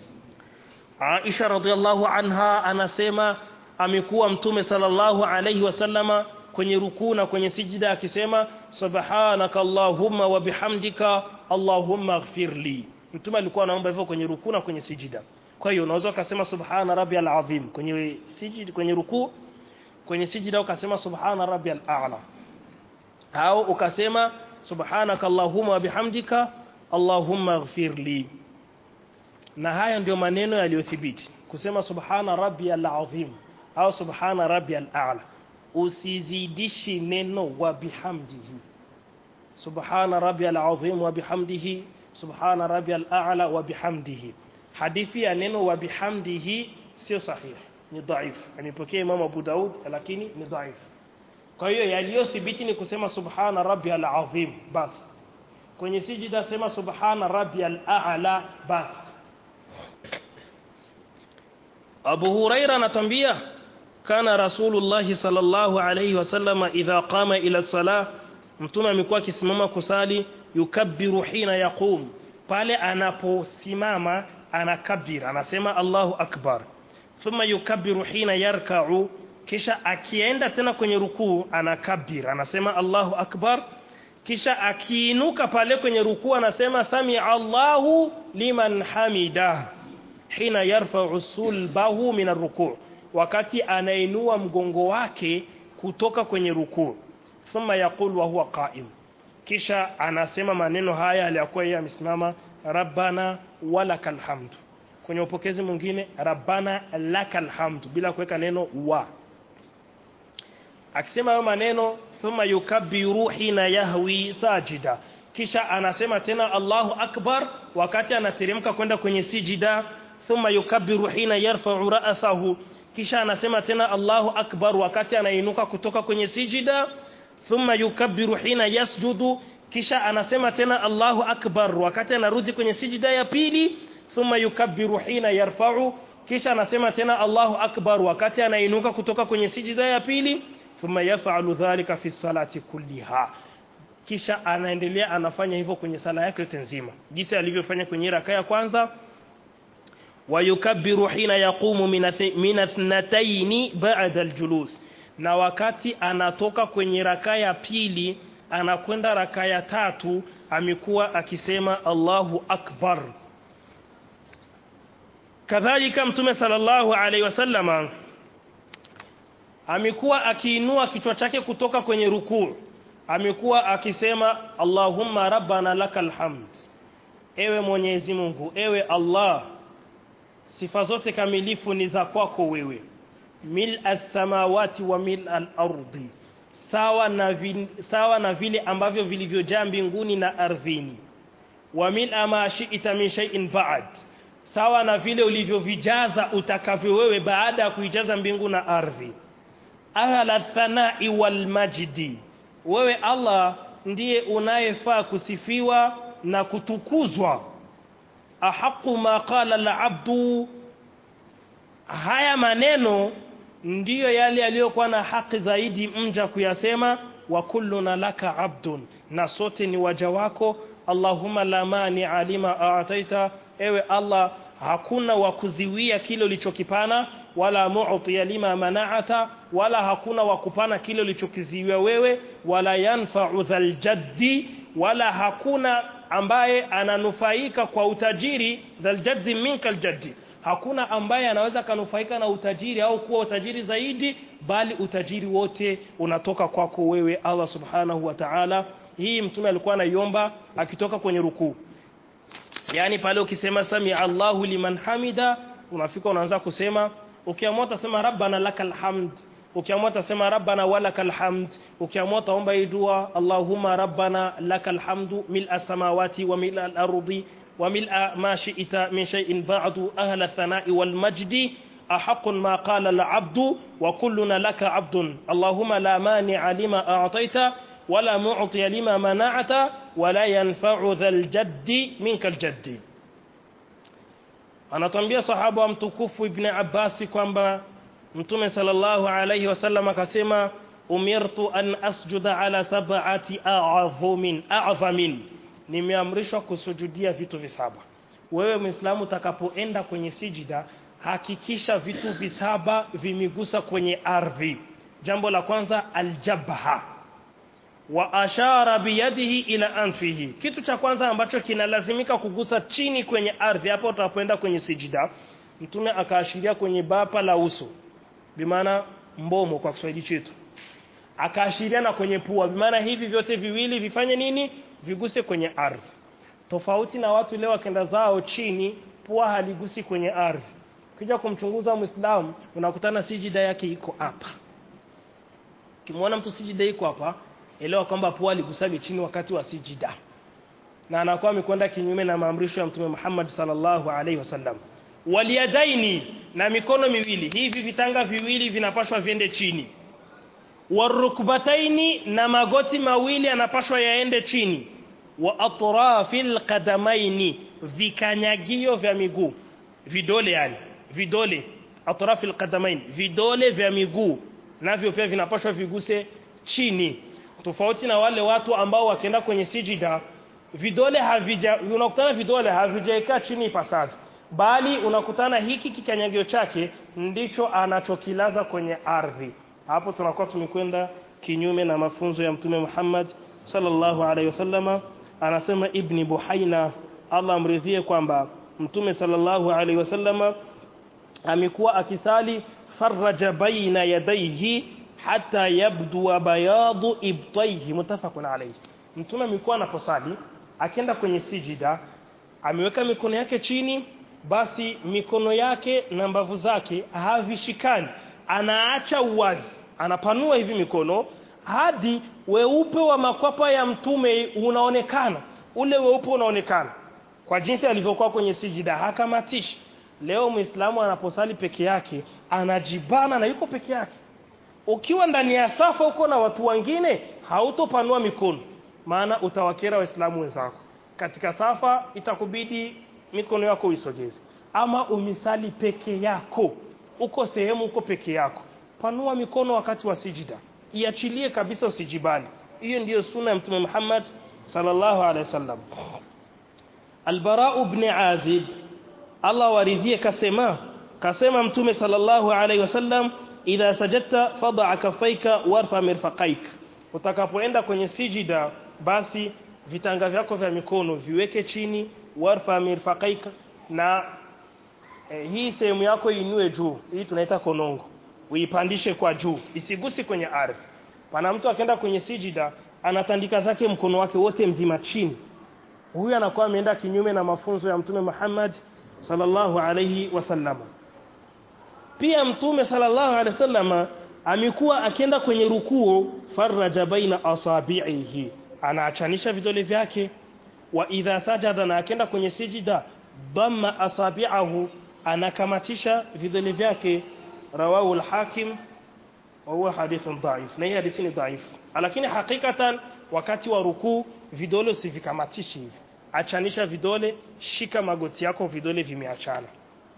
Aisha radhiallahu anha anasema amekuwa mtume sallallahu alayhi wasallama kwenye rukuu na kwenye sijida akisema subhanaka allahumma wa bihamdika allahumma ighfirli mtume alikuwa anaomba hivyo kwenye rukuu na kwenye sijida kwa hiyo unaweza ukasema subhana rabbiyal azim kwenye sijida kwenye rukuu kwenye sijida ukasema subhana rabbiyal a'la au ukasema subhanaka allahumma wa bihamdika allahumma ighfirli na haya ndio maneno yaliyothibiti kusema subhana rabbiyal azim au subhana rabbiyal a'la usizidishi neno wa bihamdihi subhana rabbiyal azim wa bihamdihi subhana rabbiyal a'la wa bihamdihi hadithi ya neno wa bihamdihi sio sahihi ni dhaifu anipokea Imam Abu Daud lakini ni dhaifu kwa hiyo yaliyothibiti ni kusema subhana rabbiyal azim basi kwenye sijida sema subhana rabbiyal a'la basi Abu Huraira anatambia kana Rasulullah sallallahu alayhi wasallam idha qama ila salah mtume amekuwa akisimama kusali yukabbiru hina yaqum pale anaposimama anakabir anasema Allahu akbar thumma yukabbiru hina yarka'u kisha akienda tena kwenye rukuu anakabir anasema Allahu akbar kisha akiinuka pale kwenye rukuu anasema sami Allahu liman hamida hina yarfa'u sulbahu min arruku' wakati anainua mgongo wake kutoka kwenye rukuu thumma yaqul wa huwa qa'im kisha anasema maneno haya aliyakuwa yeye amesimama rabbana walakal hamdu kwenye upokezi mwingine rabbana lakal hamdu bila kuweka neno wa akisema hayo maneno thumma yukabbiru hina yahwi sajida kisha anasema tena Allahu akbar wakati anateremka kwenda kwenye sijida thumma yukabbiru hina yarfa'u ra'sahu kisha anasema tena Allahu akbar wakati anainuka kutoka kwenye sijida thumma yukabbiru hina yasjudu kisha anasema tena Allahu akbar wakati anarudi kwenye sijida ya pili thumma yukabbiru hina yarfa'u kisha anasema tena Allahu akbar wakati anainuka kutoka kwenye sijida ya pili thumma yaf'alu dhalika fi salati kulliha kisha anaendelea anafanya hivyo kwenye sala yake yote nzima jinsi alivyofanya kwenye raka ya kwanza wayukabbiru hina yaqumu min athnatayn ba'da aljulus na wakati anatoka kwenye raka ya pili anakwenda raka ya tatu amekuwa akisema Allahu akbar kadhalika mtume sallallahu alaihi wasallama amekuwa akiinua kichwa chake kutoka kwenye rukuu amekuwa akisema Allahumma rabbana lakal hamd ewe Mwenyezi Mungu ewe Allah sifa zote kamilifu ni za kwako wewe mil as-samawati wa mil al-ardi sawa na vin, sawa na vile ambavyo vilivyojaa mbinguni na ardhini wa mil ma shi'ta min shay'in ba'd sawa na vile ulivyovijaza utakavyo wewe baada ya kuijaza mbingu na ardhi ahla thanai wal majdi wewe Allah ndiye unayefaa kusifiwa na kutukuzwa ahaqu ma qala al-abdu haya maneno ndiyo yale yaliyokuwa na haki zaidi mja kuyasema wa kulluna laka abdun na sote ni waja wako Allahumma la mani alima a'taita ewe Allah hakuna wa kuziwia kile ulichokipana wala mu'tiya lima mana'ata wala hakuna wa kupana kile ulichokiziwia wewe wala yanfa'u dhal jaddi wala hakuna ambaye ananufaika kwa utajiri dhal jaddi minka aljaddi hakuna ambaye anaweza kanufaika na utajiri au kuwa utajiri zaidi bali utajiri wote unatoka kwako wewe Allah subhanahu wa ta'ala hii mtume alikuwa anaiomba akitoka kwenye rukuu yani pale ukisema sami Allahu liman hamida unafika unaanza kusema ukiamua utasema rabbana lakal hamd ukiamua utasema rabbana walakal hamd ukiamua utaomba hii dua Allahumma rabbana lakal hamdu mil samawati wa mil al-ardi wa mil ma shi'ta min shay'in ba'du ahla thana'i wal majdi أحق ما قال العبد وكلنا لك عبد اللهم لا مانع لما أعطيت ولا معطي لما منعت ولا ينفع ذا الجد منك الجد anatambia sahaba wa mtukufu ibn Abbas kwamba mtume sallallahu alayhi wasallam akasema umirtu an asjuda ala sab'ati a'zamin a'zamin nimeamrishwa kusujudia vitu visaba wewe muislamu utakapoenda kwenye sijida hakikisha vitu visaba vimigusa kwenye ardhi jambo la kwanza aljabha wa ashara biyadihi ila anfihi kitu cha kwanza ambacho kinalazimika kugusa chini kwenye ardhi hapo utapoenda kwenye sijida mtume akaashiria kwenye bapa la uso bimaana mbomo kwa Kiswahili chetu akaashiria na kwenye pua bimaana hivi vyote viwili vifanye nini viguse kwenye ardhi tofauti na watu leo wakenda zao chini pua haligusi kwenye ardhi ukija kumchunguza muislamu unakutana sijida yake iko hapa ukimwona mtu sijida iko hapa elewa kwamba pua alikusage chini wakati wa sijida na anakuwa amekwenda kinyume na maamrisho ya mtume Muhammad sallallahu alaihi wasallam waliyadaini na mikono miwili hivi vitanga viwili vinapashwa viende chini warukbataini na magoti mawili yanapashwa yaende chini wa atrafil qadamaini vikanyagio vya miguu vidole yani vidole atrafil qadamain vidole vya miguu navyo pia vinapashwa viguse chini tofauti na wale watu ambao wakienda kwenye sijida vidole havija unakutana vidole havijaekaa chini ipasavyo bali unakutana hiki kikanyagio chake ndicho anachokilaza kwenye ardhi hapo tunakuwa tumekwenda kinyume na mafunzo ya mtume Muhammad sallallahu alaihi wasallama anasema ibni buhaina Allah amridhie kwamba mtume sallallahu alaihi wasallama amekuwa akisali faraja baina yadayhi hata yabdu bayadu ibtayhi mutafaqun alayhi mtume amekuwa anaposali akienda kwenye sijida ameweka mikono yake chini basi mikono yake na mbavu zake havishikani anaacha uwazi anapanua hivi mikono hadi weupe wa makwapa ya mtume unaonekana ule weupe unaonekana kwa jinsi alivyokuwa kwenye sijida hakamatishi leo muislamu anaposali peke yake anajibana na yuko peke yake ukiwa ndani ya safa uko na watu wengine hautopanua mikono maana utawakera waislamu wenzako katika safa itakubidi mikono yako uisogeze ama umisali peke yako uko sehemu uko peke yako panua mikono wakati wa sijida iachilie kabisa usijibali hiyo ndiyo sunna ya mtume Muhammad sallallahu alaihi wasallam Al-Bara ibn Azib Allah waridhie kasema kasema mtume sallallahu alaihi wasallam idha sajadta fad'a kaffaika warfa mirfaqaik utakapoenda kwenye sijida basi vitanga vyako vya mikono viweke chini warfa mirfaqaik na eh, hii sehemu yako inue juu hii tunaita konongo uipandishe kwa juu isigusi kwenye ardhi pana mtu akaenda kwenye sijida anatandika zake mkono wake wote mzima chini huyu anakuwa ameenda kinyume na mafunzo ya mtume Muhammad sallallahu alayhi wasallam pia mtume sallallahu alayhi wasallam amekuwa akienda kwenye rukuu faraja baina asabi'ihi anaachanisha vidole vyake wa idha sajada na akienda kwenye sijida dhamma asabi'ahu anakamatisha vidole vyake rawahu al-hakim wa huwa hadithun dha'if na hii hadithi ni dha'if lakini hakikatan wakati wa rukuu vidole usivikamatishi hivi achanisha vidole shika magoti yako vidole vimeachana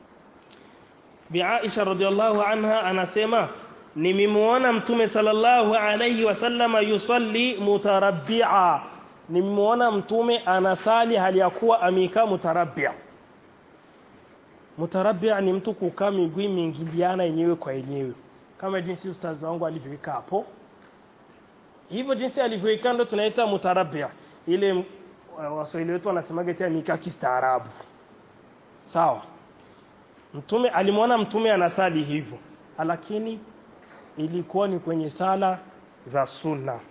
Bi Aisha radhiallahu anha anasema nimemuona mtume sallallahu alayhi wasallama yusalli mutarabbi'a nimemuona mtume anasali hali ya kuwa amekaa mutarabbi'a mutarabbi'a ni mtu kukaa miguu imeingiliana yenyewe kwa yenyewe kama jinsi ustazi wangu alivyoweka hapo hivyo jinsi alivyoweka ndo tunaita mutarabbi'a ile waswahili wetu wanasemaga tena mikaa kistaarabu sawa mtume alimwona mtume anasali hivyo lakini ilikuwa ni kwenye sala za sunna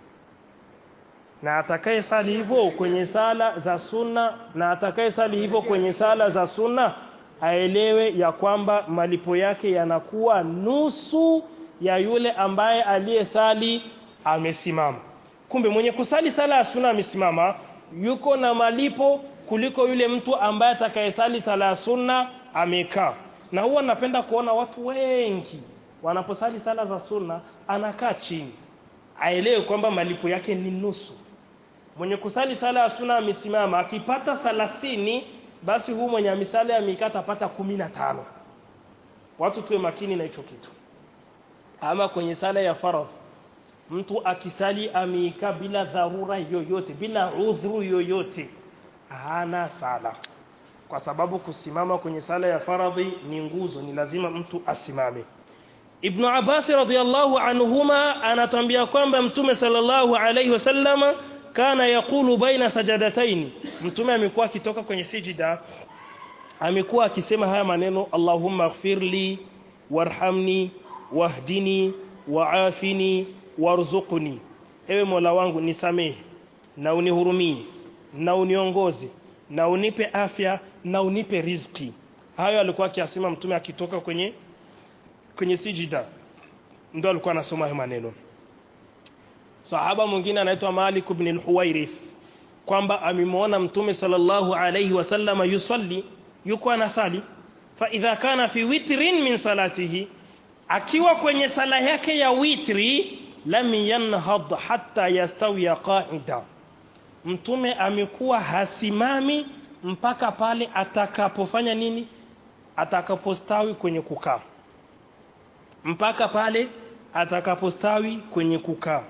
na atakaye sali hivyo kwenye sala za sunna na atakaye sali hivyo kwenye sala za sunna aelewe ya kwamba malipo yake yanakuwa nusu ya yule ambaye aliyesali amesimama kumbe mwenye kusali sala ya sunna amesimama yuko na malipo kuliko yule mtu ambaye atakayesali sala ya sunna amekaa na huwa napenda kuona watu wengi wanaposali sala za sunna anakaa chini aelewe kwamba malipo yake ni nusu mwenye kusali sala ya sunna amesimama akipata thalathini basi huu mwenye misala ya mikata apata kumi na tano watu tuwe makini na hicho kitu ama kwenye sala ya faradhi mtu akisali ameika bila dharura yoyote bila udhuru yoyote hana sala kwa sababu kusimama kwenye sala ya faradhi ni nguzo ni lazima mtu asimame Ibn Abbas radhiyallahu anhuma anatambia kwamba Mtume sallallahu alayhi wasallama kana yakulu baina sajadataini Mtume amekuwa akitoka kwenye sijida amekuwa akisema haya maneno Allahumma ighfirli warhamni wahdini waafini warzuqni ewe Mola wangu nisamehe na unihurumie na uniongoze na unipe afya na unipe riziki hayo alikuwa akiasema mtume akitoka kwenye kwenye sijida ndio alikuwa anasoma hayo maneno sahaba mwingine anaitwa Malik ibn al-Huwairith kwamba amemwona mtume sallallahu alayhi wasallama yusalli yuko anasali fa idha kana fi witrin min salatihi akiwa kwenye sala yake ya witri lam yanhad hatta yastawiya qa'ida mtume amekuwa hasimami mpaka pale atakapofanya nini atakapostawi kwenye kukaa mpaka pale atakapostawi kwenye kukaa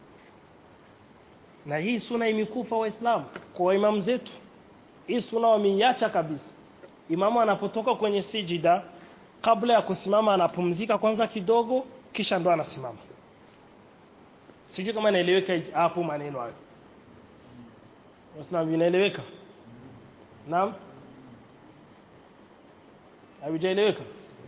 na hii suna imekufa waislamu kwa imamu zetu hii suna wameiacha kabisa imamu anapotoka kwenye sijida kabla ya kusimama anapumzika kwanza kidogo kisha ndo anasimama sijui kama inaeleweka hapo maneno hayo waislamu inaeleweka naam havijaeleweka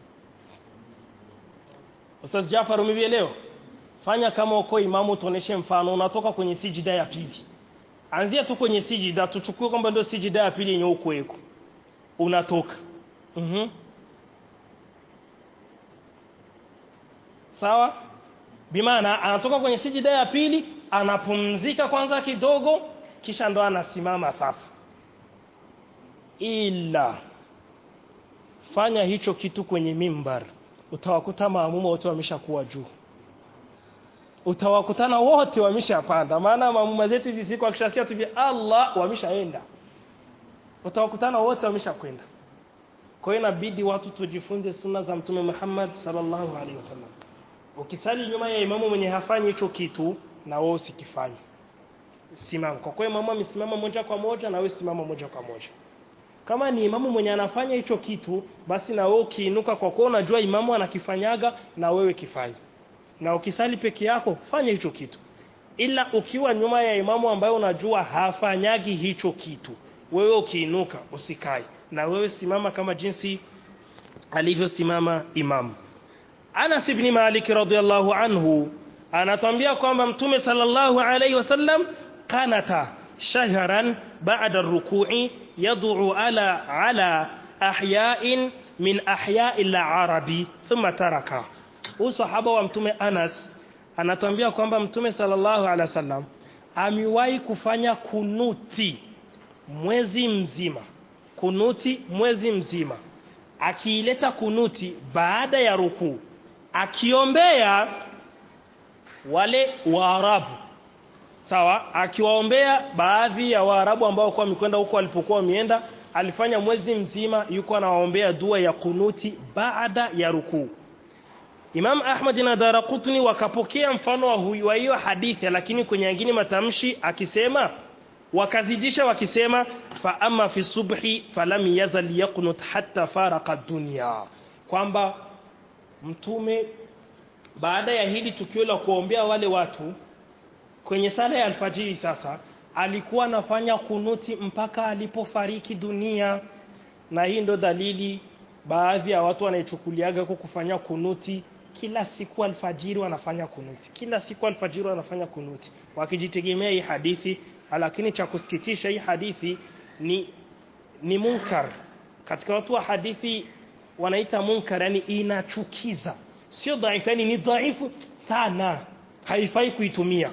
Ustaz Jafar umevielewa fanya kama uko imamu tuoneshe mfano unatoka kwenye sijida ya pili anzia tu kwenye sijida tuchukue kwamba ndio sijida ya pili yenye uko eko unatoka mhm sawa bimaana anatoka kwenye sijida ya pili anapumzika kwanza kidogo kisha ndo anasimama sasa ila fanya hicho kitu kwenye mimbar utawakuta maamuma wote wameshakuwa juu utawakutana wote wameshapanda maana maamuma zetu hizi siku akishasikia tu Allah wameshaenda utawakutana wote wameshakwenda kwa hiyo inabidi watu tujifunze sunna za mtume Muhammad sallallahu alaihi wasallam ukisali nyuma ya imamu mwenye hafanyi hicho kitu na wewe usikifanye simama kwa kuwa imamu amesimama moja kwa moja na wewe simama moja kwa moja kama ni imamu mwenye anafanya hicho kitu basi na wewe ukiinuka kwa kuwa unajua imamu anakifanyaga na wewe kifanye na ukisali peke yako fanya hicho kitu ila ukiwa nyuma ya imamu ambaye unajua hafanyagi hicho kitu wewe ukiinuka usikae na wewe simama kama jinsi alivyosimama imamu Anas ibn Malik radhiallahu anhu anatuambia kwamba mtume sallallahu alayhi wasallam kanata shahran ba'da ar-ruku'i yad'u ala ala ahya'in min ahya'i al-arabi thumma taraka usahaba wa mtume Anas anatuambia kwamba mtume sallallahu alaihi wasallam amewahi kufanya kunuti mwezi mzima kunuti mwezi mzima akiileta kunuti baada ya rukuu akiombea wale waarabu sawa akiwaombea baadhi ya waarabu ambao kwa mikwenda huko alipokuwa wameenda alifanya mwezi mzima yuko anawaombea dua ya kunuti baada ya rukuu Imam Ahmad na Daraqutni wakapokea mfano wa huyu wa hiyo hadithi lakini kwenye nyingine matamshi akisema wakazidisha wakisema fa amma fi subhi falam yazal yaqnut hatta faraka dunya kwamba mtume baada ya hili tukio la kuombea wale watu kwenye sala ya alfajiri sasa alikuwa anafanya kunuti mpaka alipofariki dunia na hii ndo dalili baadhi ya watu wanaichukuliaga kwa kufanya kunuti kila siku alfajiri wanafanya kunuti kila siku alfajiri wanafanya kunuti wakijitegemea hii hadithi lakini cha kusikitisha hii hadithi ni ni munkar katika watu wa hadithi wanaita munkar yani inachukiza sio dhaifu yani ni dhaifu sana haifai kuitumia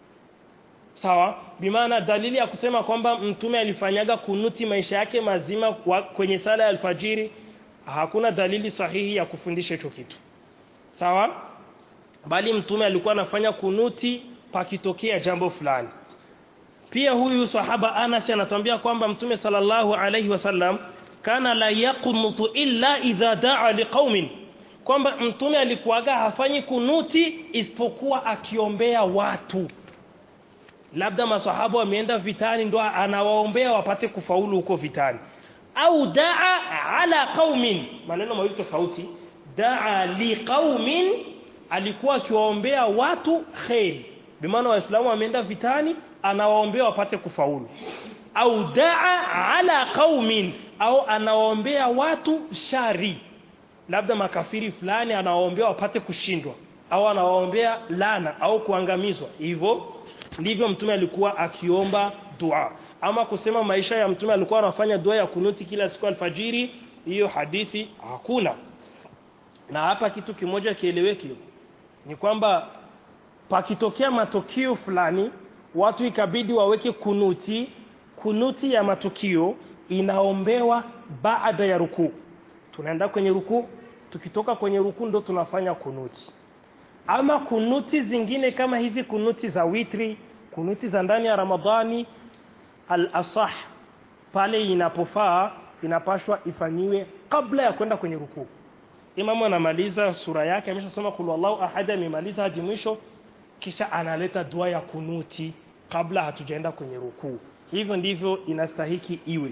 sawa bimaana dalili ya kusema kwamba mtume alifanyaga kunuti maisha yake mazima wa, kwenye sala ya alfajiri hakuna dalili sahihi ya kufundisha hicho kitu sawa bali mtume alikuwa anafanya kunuti pakitokea jambo fulani pia huyu sahaba Anas anatuambia kwamba mtume sallallahu alayhi wasallam kana la yaqunutu illa idha daa liqaumin kwamba mtume alikuwaga hafanyi kunuti isipokuwa akiombea watu labda masahaba wameenda vitani ndo anawaombea wapate kufaulu huko vitani au daa ala qaumin maneno mawili tofauti daa liqaumin alikuwa akiwaombea watu khairi bimaana waislamu wameenda vitani anawaombea wapate kufaulu au daa ala qaumin au anawaombea watu shari labda makafiri fulani anawaombea wapate kushindwa au anawaombea lana au kuangamizwa hivyo ndivyo mtume alikuwa akiomba dua ama kusema maisha ya mtume alikuwa anafanya dua ya kunuti kila siku alfajiri hiyo hadithi hakuna na hapa kitu kimoja kieleweke ni kwamba pakitokea matukio fulani watu ikabidi waweke kunuti kunuti ya matukio inaombewa baada ya rukuu tunaenda kwenye rukuu tukitoka kwenye rukuu ndo tunafanya kunuti ama kunuti zingine kama hizi kunuti za witri kunuti za ndani ya ramadhani al-asah pale inapofaa inapashwa ifanyiwe kabla ya kwenda kwenye rukuu imamu anamaliza sura yake ameshasoma kul wallahu ahad amemaliza hadi mwisho kisha analeta dua ya kunuti kabla hatujaenda kwenye rukuu hivyo ndivyo inastahiki iwe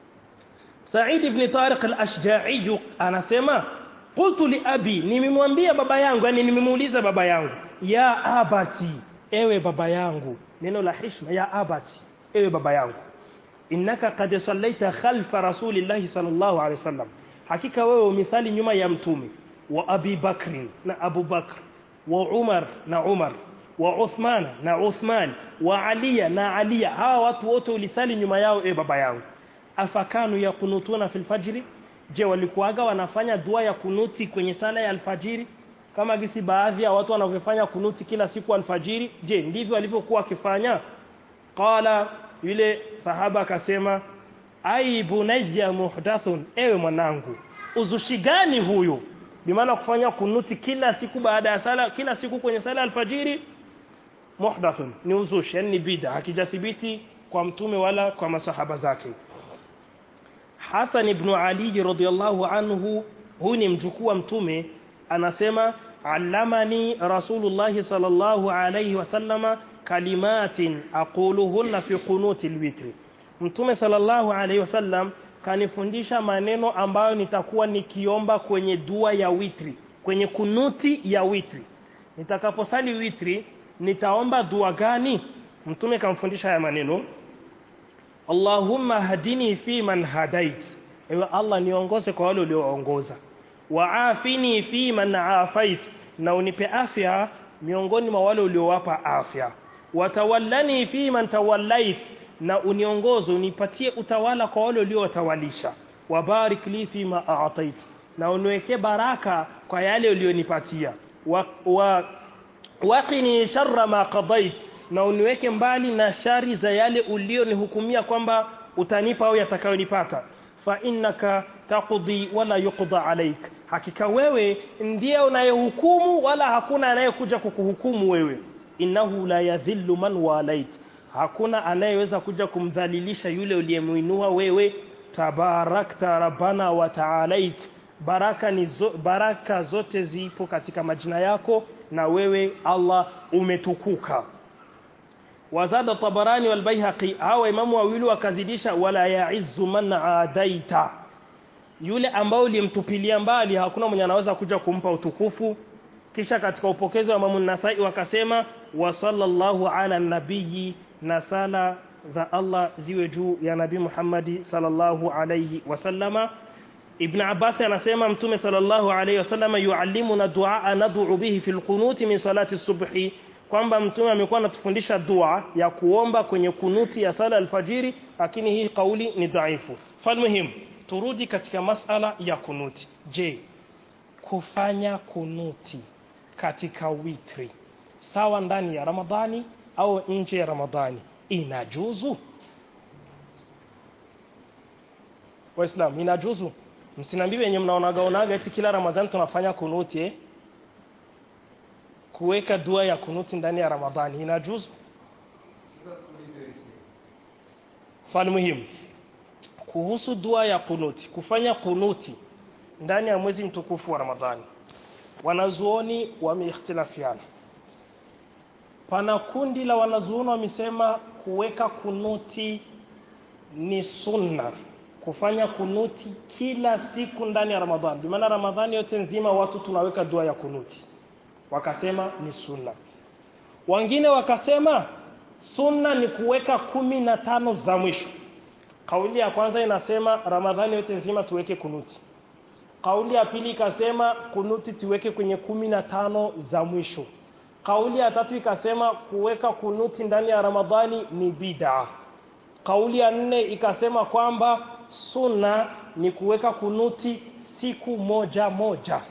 Said ibn Tariq al-Ashja'i anasema qultu li abi nimemwambia baba yangu yani nimemuuliza baba yangu ya abati ewe baba yangu neno la heshima ya abati ewe baba yangu innaka qad sallaita khalfa rasulillahi sallallahu alaihi wasallam hakika wewe umesali nyuma ya mtume wa Abi Bakri na Abu Bakr wa Umar na Umar wa Uthman na Uthman wa Ali na Ali hawa watu wote ulisali nyuma yao e baba yangu afakanu yakunutuna fil fajri je walikuaga wanafanya dua ya kunuti kwenye sala ya alfajiri kama gisi baadhi ya watu wanavyofanya kunuti kila siku alfajiri je ndivyo walivyokuwa wakifanya qala yule sahaba akasema ai bunayya muhdathun ewe mwanangu uzushi gani huyu bimaana kufanya kunuti kila siku baada ya sala kila siku kwenye sala alfajiri muhdathun ni uzushi yani ni bid'a hakijathibiti kwa mtume wala kwa masahaba zake Hasan ibn Ali radhiyallahu anhu huyu ni mjukuu wa mtume anasema allamani rasulullah sallallahu alayhi wasallama kalimatin aquluhunna fi qunuti alwitri mtume sallallahu alayhi wasallam kanifundisha maneno ambayo nitakuwa nikiomba kwenye dua ya witri kwenye kunuti ya witri nitakaposali witri nitaomba dua gani mtume kamfundisha haya maneno Allahumma hadini fi man hadait ewe Allah niongoze kwa wale ulioongoza waafini fi man afait na unipe afya miongoni mwa wale uliowapa afya watawallani fi man tawallait na uniongoze unipatie utawala kwa wale uliowatawalisha wabarik li fi ma a'tait na uniwekee baraka kwa yale ulionipatia wa, wa waqini sharra ma qadait na uniweke mbali na shari za yale ulionihukumia kwamba utanipa au yatakayonipata fa innaka taqdi wala yuqda alaik hakika wewe ndiye unayehukumu wala hakuna anayekuja kukuhukumu wewe innahu la yadhillu man walait hakuna anayeweza kuja kumdhalilisha yule uliyemuinua wewe tabarakta rabbana wa ta'alait baraka ni zo, baraka zote zipo katika majina yako na wewe Allah umetukuka wazada tabarani wal baihaqi hawa imamu wawili wakazidisha wala ya'izzu man adaita yule ambao ulimtupilia mbali hakuna mwenye anaweza kuja kumpa utukufu kisha katika upokezi wa Imam Nasai wakasema wa sallallahu ala nabiyyi na sala za Allah ziwe juu ya Nabii Muhammad sallallahu alayhi wasallama Ibn Abbas anasema Mtume sallallahu alayhi wasallama yuallimuna du'a nad'u bihi fil qunut min salati subhi kwamba Mtume amekuwa anatufundisha dua ya kuomba kwenye kunuti ya sala alfajiri lakini hii kauli ni dhaifu. Falmuhim turudi katika masala ya kunuti. Je, kufanya kunuti katika witri sawa ndani ya Ramadhani au nje ya Ramadhani inajuzu? Waislam inajuzu? Msiniambie wenye mnaonaga onaga eti kila Ramadhani tunafanya kunuti eh? kuweka dua ya kunuti ndani ya Ramadhani inajuzu? Fani muhimu kuhusu dua ya kunuti, kufanya kunuti ndani ya mwezi mtukufu wa Ramadhani, wanazuoni wameikhtilafiana. Pana kundi la wanazuoni wamesema kuweka kunuti ni sunna, kufanya kunuti kila siku ndani ya Ramadhani. Bimaana Ramadhani yote nzima watu tunaweka dua ya kunuti, wakasema ni sunna. Wengine wakasema sunna ni kuweka kumi na tano za mwisho. Kauli ya kwanza inasema Ramadhani yote nzima tuweke kunuti. Kauli ya pili ikasema kunuti tuweke kwenye kumi na tano za mwisho. Kauli ya tatu ikasema kuweka kunuti ndani ya Ramadhani ni bid'a. Kauli ya nne ikasema kwamba sunna ni kuweka kunuti siku moja moja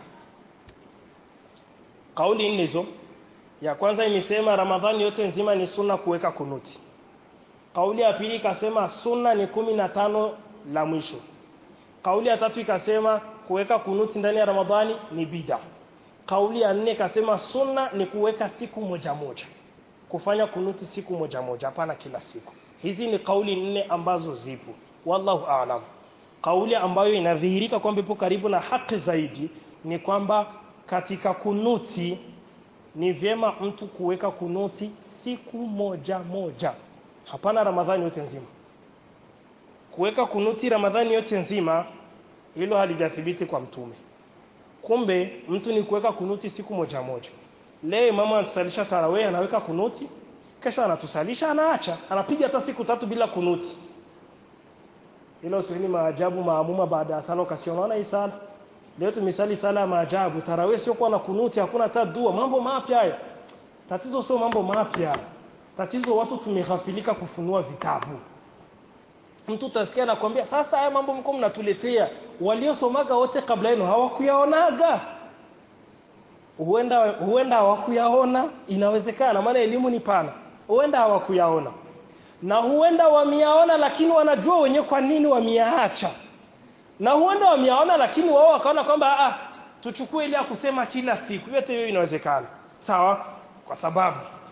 kauli nne hizo ya kwanza imesema ramadhani yote nzima ni sunna kuweka kunuti kauli ya pili ikasema sunna ni kumi na tano la mwisho kauli ya tatu ikasema kuweka kunuti ndani ya ramadhani ni bida kauli ya nne ikasema sunna ni kuweka siku moja moja kufanya kunuti siku moja moja hapana kila siku hizi ni kauli nne ambazo zipo wallahu aalam kauli ambayo inadhihirika kwamba ipo karibu na haki zaidi ni kwamba katika kunuti ni vyema mtu kuweka kunuti siku moja moja hapana ramadhani yote nzima kuweka kunuti ramadhani yote nzima hilo halijathibiti kwa mtume kumbe mtu ni kuweka kunuti siku moja moja leo imamu anatusalisha tarawih anaweka kunuti kesho anatusalisha anaacha anapiga hata siku tatu bila kunuti ilo sini maajabu maamuma baada ya sala ukasi unaona hii sala leo tumesali sala ya maajabu tarawih sio kuwa na kunuti hakuna hata dua mambo mapya haya tatizo sio mambo mapya tatizo watu tumeghafilika kufunua vitabu mtu utasikia anakwambia sasa haya mambo mko mnatuletea waliosomaga wote kabla yenu hawakuyaonaga huenda huenda hawakuyaona inawezekana maana elimu ni pana huenda hawakuyaona na huenda wameyaona lakini wanajua wenyewe kwa nini wameyaacha na huenda wameyaona lakini wao wakaona kwamba ah tuchukue ile ya kusema kila siku yote hiyo inawezekana sawa kwa sababu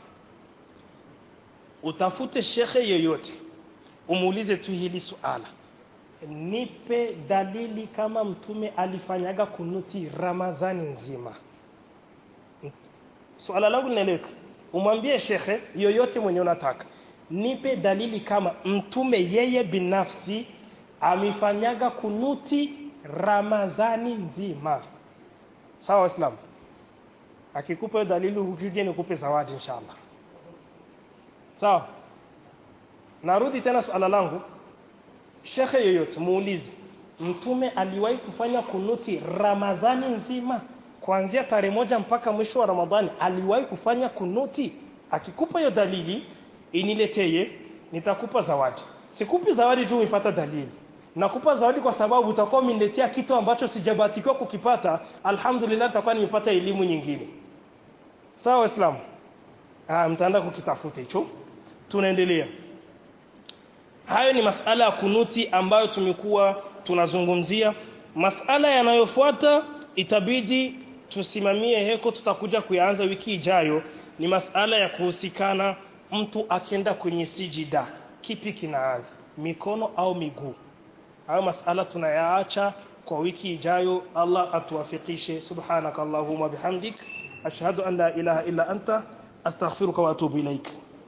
utafute shekhe yoyote umuulize tu hili suala nipe dalili kama mtume alifanyaga kunuti ramadhani nzima suala langu linaeleweka umwambie shekhe yoyote mwenye unataka nipe dalili kama mtume yeye binafsi amefanyaga kunuti ramadhani nzima sawa waislamu akikupa hiyo dalili ukuje nikupe zawadi inshallah sawa narudi tena suala langu shekhe yoyote muulize mtume aliwahi kufanya kunuti ramadhani nzima kuanzia tarehe moja mpaka mwisho wa ramadhani aliwahi kufanya kunuti akikupa hiyo dalili inileteye nitakupa zawadi sikupi zawadi tu umepata dalili nakupa zawadi kwa sababu utakuwa umeniletea kitu ambacho sijabatikiwa kukipata alhamdulillah nitakuwa nimepata elimu nyingine sawa waislamu ah mtaenda kukitafuta hicho tunaendelea hayo ni masala ya kunuti ambayo tumekuwa tunazungumzia masala yanayofuata itabidi tusimamie heko tutakuja kuyaanza wiki ijayo ni masala ya kuhusikana mtu akienda kwenye sijida kipi kinaanza mikono au miguu hayo masala tunayaacha kwa wiki ijayo Allah atuwafikishe subhanakallahumma bihamdik ashhadu an la ilaha illa anta astaghfiruka wa atubu ilaika